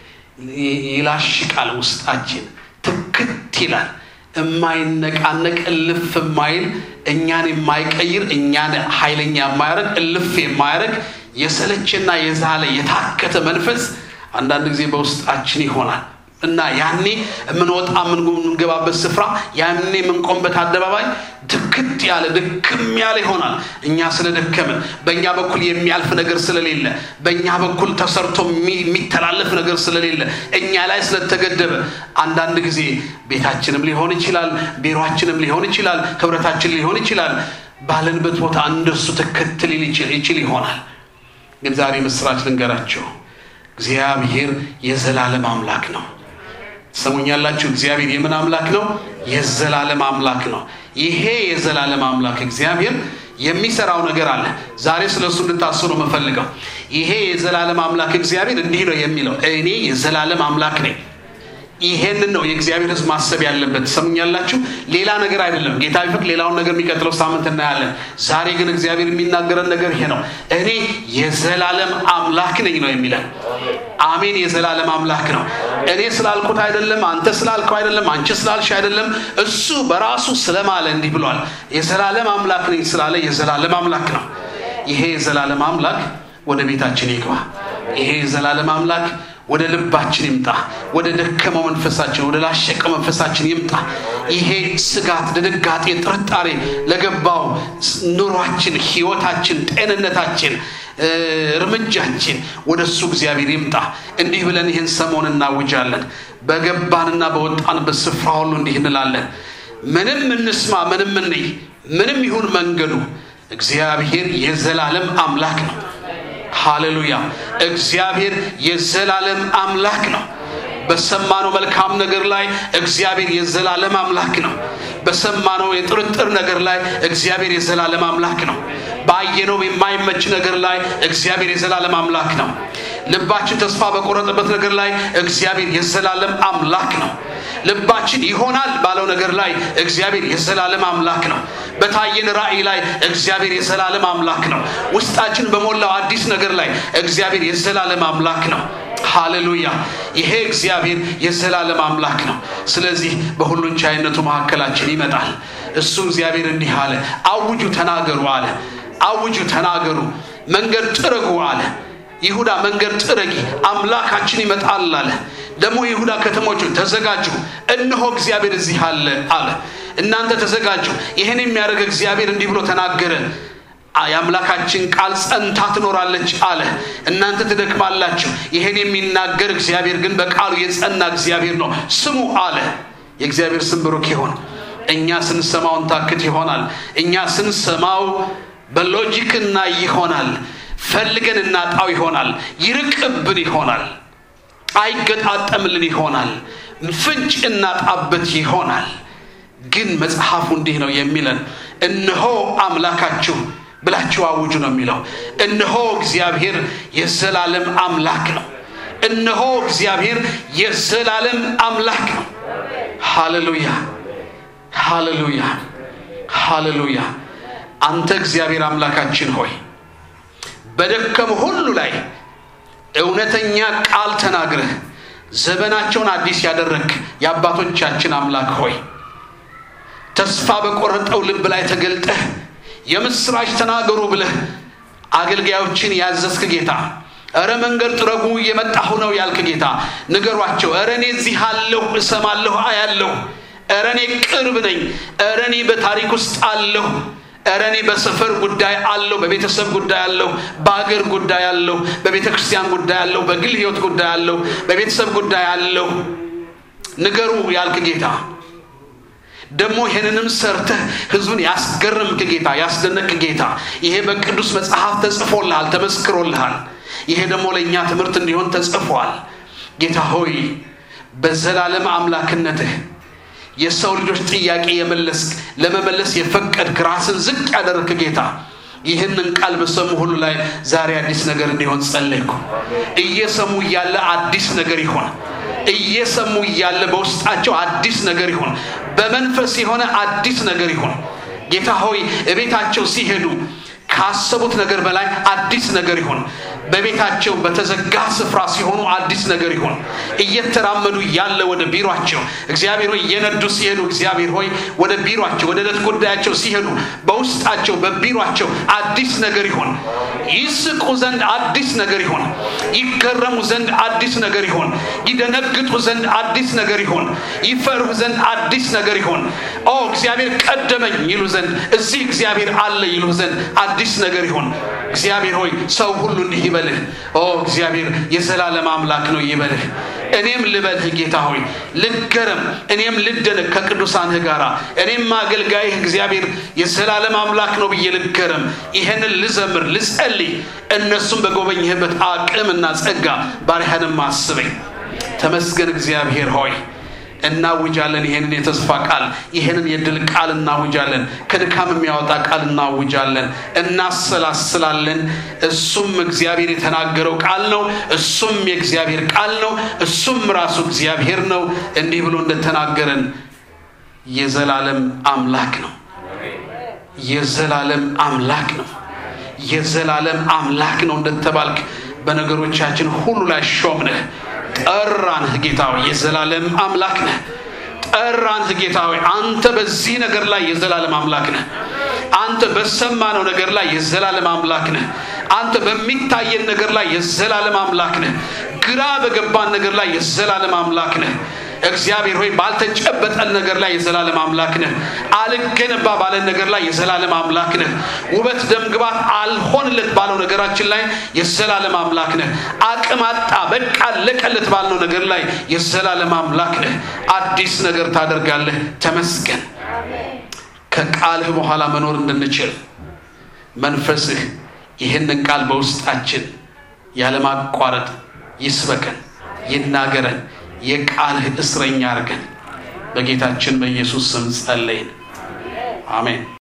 ይላሽቃል። ውስጣችን ትክት ይላል። የማይነቃነቅ እልፍ የማይል እኛን የማይቀይር እኛን ኃይለኛ የማያደርግ እልፍ የማያደርግ የሰለችና የዛለ የታከተ መንፈስ አንዳንድ ጊዜ በውስጣችን ይሆናል እና ያኔ የምንወጣ የምንገባበት ስፍራ ያኔ የምንቆምበት አደባባይ ድክት ያለ ድክም ያለ ይሆናል። እኛ ስለደከምን በእኛ በኩል የሚያልፍ ነገር ስለሌለ፣ በእኛ በኩል ተሰርቶ የሚተላለፍ ነገር ስለሌለ፣ እኛ ላይ ስለተገደበ አንዳንድ ጊዜ ቤታችንም ሊሆን ይችላል፣ ቢሮችንም ሊሆን ይችላል፣ ህብረታችን ሊሆን ይችላል። ባለንበት ቦታ እንደሱ ትክት ሊል ይችል ይሆናል። ግን ዛሬ ምስራች ልንገራቸው፣ እግዚአብሔር የዘላለም አምላክ ነው። ሰሙኛላችሁ? እግዚአብሔር የምን አምላክ ነው? የዘላለም አምላክ ነው። ይሄ የዘላለም አምላክ እግዚአብሔር የሚሰራው ነገር አለ። ዛሬ ስለ እሱ እንድታስቡ ነው የምፈልገው። ይሄ የዘላለም አምላክ እግዚአብሔር እንዲህ ነው የሚለው፣ እኔ የዘላለም አምላክ ነኝ። ይሄንን ነው የእግዚአብሔር ሕዝብ ማሰብ ያለበት። ሰሙኛላችሁ? ሌላ ነገር አይደለም። ጌታ ቢፈቅድ ሌላውን ነገር የሚቀጥለው ሳምንት እናያለን። ዛሬ ግን እግዚአብሔር የሚናገረን ነገር ይሄ ነው። እኔ የዘላለም አምላክ ነኝ ነው የሚለን። አሜን። የዘላለም አምላክ ነው። እኔ ስላልኩት አይደለም፣ አንተ ስላልከው አይደለም፣ አንቺ ስላልሽ አይደለም። እሱ በራሱ ስለማለ እንዲህ ብሏል። የዘላለም አምላክ ነኝ ስላለ የዘላለም አምላክ ነው። ይሄ የዘላለም አምላክ ወደ ቤታችን ይግባ። ይሄ የዘላለም አምላክ ወደ ልባችን ይምጣ። ወደ ደከመው መንፈሳችን፣ ወደ ላሸቀው መንፈሳችን ይምጣ። ይሄ ስጋት፣ ድንጋጤ፣ ጥርጣሬ ለገባው ኑሯችን፣ ህይወታችን፣ ጤንነታችን፣ እርምጃችን ወደ እሱ እግዚአብሔር ይምጣ። እንዲህ ብለን ይህን ሰሞን እናውጃለን። በገባንና በወጣንበት ስፍራ ሁሉ እንዲህ እንላለን። ምንም እንስማ፣ ምንም እንይ፣ ምንም ይሁን መንገዱ እግዚአብሔር የዘላለም አምላክ ነው። ሃሌሉያ! እግዚአብሔር የዘላለም አምላክ ነው። በሰማነው መልካም ነገር ላይ እግዚአብሔር የዘላለም አምላክ ነው። በሰማነው የጥርጥር ነገር ላይ እግዚአብሔር የዘላለም አምላክ ነው። ባየነው የማይመች ነገር ላይ እግዚአብሔር የዘላለም አምላክ ነው። ልባችን ተስፋ በቆረጠበት ነገር ላይ እግዚአብሔር የዘላለም አምላክ ነው። ልባችን ይሆናል ባለው ነገር ላይ እግዚአብሔር የዘላለም አምላክ ነው። በታየን ራእይ ላይ እግዚአብሔር የዘላለም አምላክ ነው። ውስጣችን በሞላው አዲስ ነገር ላይ እግዚአብሔር የዘላለም አምላክ ነው። ሃሌሉያ! ይሄ እግዚአብሔር የዘላለም አምላክ ነው። ስለዚህ በሁሉን ቻይነቱ መካከላችን ይመጣል። እሱ እግዚአብሔር እንዲህ አለ፣ አውጁ ተናገሩ አለ። አውጁ ተናገሩ፣ መንገድ ጥረጉ አለ። ይሁዳ መንገድ ጥረጊ፣ አምላካችን ይመጣል አለ። ደግሞ ይሁዳ ከተሞቹ ተዘጋጁ፣ እነሆ እግዚአብሔር እዚህ አለ አለ። እናንተ ተዘጋጁ፣ ይህን የሚያደርግ እግዚአብሔር እንዲህ ብሎ ተናገረ የአምላካችን ቃል ጸንታ ትኖራለች አለ። እናንተ ትደክማላችሁ፣ ይህን የሚናገር እግዚአብሔር ግን በቃሉ የጸና እግዚአብሔር ነው፣ ስሙ አለ። የእግዚአብሔር ስም ብሩክ ይሆን። እኛ ስንሰማው እንታክት ይሆናል። እኛ ስንሰማው በሎጂክ እናይ ይሆናል። ፈልገን እናጣው ይሆናል። ይርቅብን ይሆናል። አይገጣጠምልን ይሆናል። ፍንጭ እናጣበት ይሆናል። ግን መጽሐፉ እንዲህ ነው የሚለን እነሆ አምላካችሁ ብላችሁ አውጁ ነው የሚለው። እነሆ እግዚአብሔር የዘላለም አምላክ ነው። እነሆ እግዚአብሔር የዘላለም አምላክ ነው። ሃሌሉያ፣ ሃሌሉያ፣ ሃሌሉያ። አንተ እግዚአብሔር አምላካችን ሆይ በደከሙ ሁሉ ላይ እውነተኛ ቃል ተናግረህ ዘመናቸውን አዲስ ያደረግ የአባቶቻችን አምላክ ሆይ ተስፋ በቆረጠው ልብ ላይ ተገልጠህ የምስራች ተናገሩ ብለህ አገልጋዮችን ያዘዝክ ጌታ፣ እረ መንገድ ጥረጉ እየመጣሁ ነው ያልክ ጌታ፣ ንገሯቸው። እረ እኔ እዚህ አለሁ፣ እሰማለሁ፣ አያለሁ። እረ እኔ ቅርብ ነኝ። እረ እኔ በታሪክ ውስጥ አለሁ። እረ እኔ በሰፈር ጉዳይ አለሁ፣ በቤተሰብ ጉዳይ አለሁ፣ በአገር ጉዳይ አለሁ፣ በቤተ ክርስቲያን ጉዳይ አለሁ፣ በግል ሕይወት ጉዳይ አለሁ፣ በቤተሰብ ጉዳይ አለሁ። ንገሩ ያልክ ጌታ ደግሞ ይህንንም ሰርተህ ህዝቡን ያስገርምክ ጌታ ያስደነቅ ጌታ ይሄ በቅዱስ መጽሐፍ ተጽፎልሃል፣ ተመስክሮልሃል። ይሄ ደግሞ ለእኛ ትምህርት እንዲሆን ተጽፏል። ጌታ ሆይ በዘላለም አምላክነትህ የሰው ልጆች ጥያቄ የመለስክ ለመመለስ የፈቀድክ ራስን ዝቅ ያደረግክ ጌታ ይህንን ቃል በሰሙ ሁሉ ላይ ዛሬ አዲስ ነገር እንዲሆን ጸለይኩ። እየሰሙ እያለ አዲስ ነገር ይሆን። እየሰሙ እያለ በውስጣቸው አዲስ ነገር ይሆን። በመንፈስ የሆነ አዲስ ነገር ይሆን። ጌታ ሆይ እቤታቸው ሲሄዱ ካሰቡት ነገር በላይ አዲስ ነገር ይሆን። በቤታቸው በተዘጋ ስፍራ ሲሆኑ አዲስ ነገር ይሆን። እየተራመዱ ያለ ወደ ቢሯቸው እግዚአብሔር ሆይ እየነዱ ሲሄዱ እግዚአብሔር ሆይ ወደ ቢሯቸው ወደ ዕለት ጉዳያቸው ሲሄዱ በውስጣቸው በቢሯቸው አዲስ ነገር ይሆን። ይስቁ ዘንድ አዲስ ነገር ይሆን። ይገረሙ ዘንድ አዲስ ነገር ይሆን። ይደነግጡ ዘንድ አዲስ ነገር ይሆን። ይፈሩ ዘንድ አዲስ ነገር ይሆን። ኦ እግዚአብሔር ቀደመኝ ይሉ ዘንድ እዚህ እግዚአብሔር አለ ይሉ ዘንድ አዲስ ነገር ይሆን። እግዚአብሔር ሆይ ሰው ሁሉ እንዲህ ይበልህ። ኦ እግዚአብሔር የዘላለም አምላክ ነው ይበልህ። እኔም ልበልህ ጌታ ሆይ ልገረም፣ እኔም ልደነቅ ከቅዱሳንህ ጋር እኔም አገልጋይህ እግዚአብሔር የዘላለም አምላክ ነው ብዬ ልገረም። ይህንን ልዘምር፣ ልጸልይ። እነሱም በጎበኝህበት አቅምና ጸጋ ባሪያህንም አስበኝ። ተመስገን እግዚአብሔር ሆይ እናውጃለን። ይሄንን የተስፋ ቃል ይሄንን የድል ቃል እናውጃለን። ከድካም የሚያወጣ ቃል እናውጃለን፣ እናሰላስላለን። እሱም እግዚአብሔር የተናገረው ቃል ነው። እሱም የእግዚአብሔር ቃል ነው። እሱም ራሱ እግዚአብሔር ነው። እንዲህ ብሎ እንደተናገረን የዘላለም አምላክ ነው። የዘላለም አምላክ ነው። የዘላለም አምላክ ነው እንደተባልክ በነገሮቻችን ሁሉ ላይ ሾምነህ ጠራንህ ጌታ ሆይ የዘላለም አምላክ ነህ። ጠራንህ ጌታ ሆይ አንተ በዚህ ነገር ላይ የዘላለም አምላክ ነህ። አንተ በሰማነው ነገር ላይ የዘላለም አምላክ ነህ። አንተ በሚታየን ነገር ላይ የዘላለም አምላክ ነህ። ግራ በገባን ነገር ላይ የዘላለም አምላክ ነህ። እግዚአብሔር ሆይ ባልተጨበጠን ነገር ላይ የዘላለም አምላክ ነህ። አልገነባ ባለን ነገር ላይ የዘላለም አምላክ ነህ። ውበት ደምግባት አልሆንለት ባለው ነገራችን ላይ የዘላለም አምላክ ነህ። አቅም አጣ በቃ ለቀለት ባልነው ነገር ላይ የዘላለም አምላክ ነህ። አዲስ ነገር ታደርጋለህ። ተመስገን። ከቃልህ በኋላ መኖር እንድንችል መንፈስህ ይህንን ቃል በውስጣችን ያለማቋረጥ ይስበከን፣ ይናገረን የቃልህ እስረኛ አድርገን በጌታችን በኢየሱስ ስም ጸለይን። አሜን።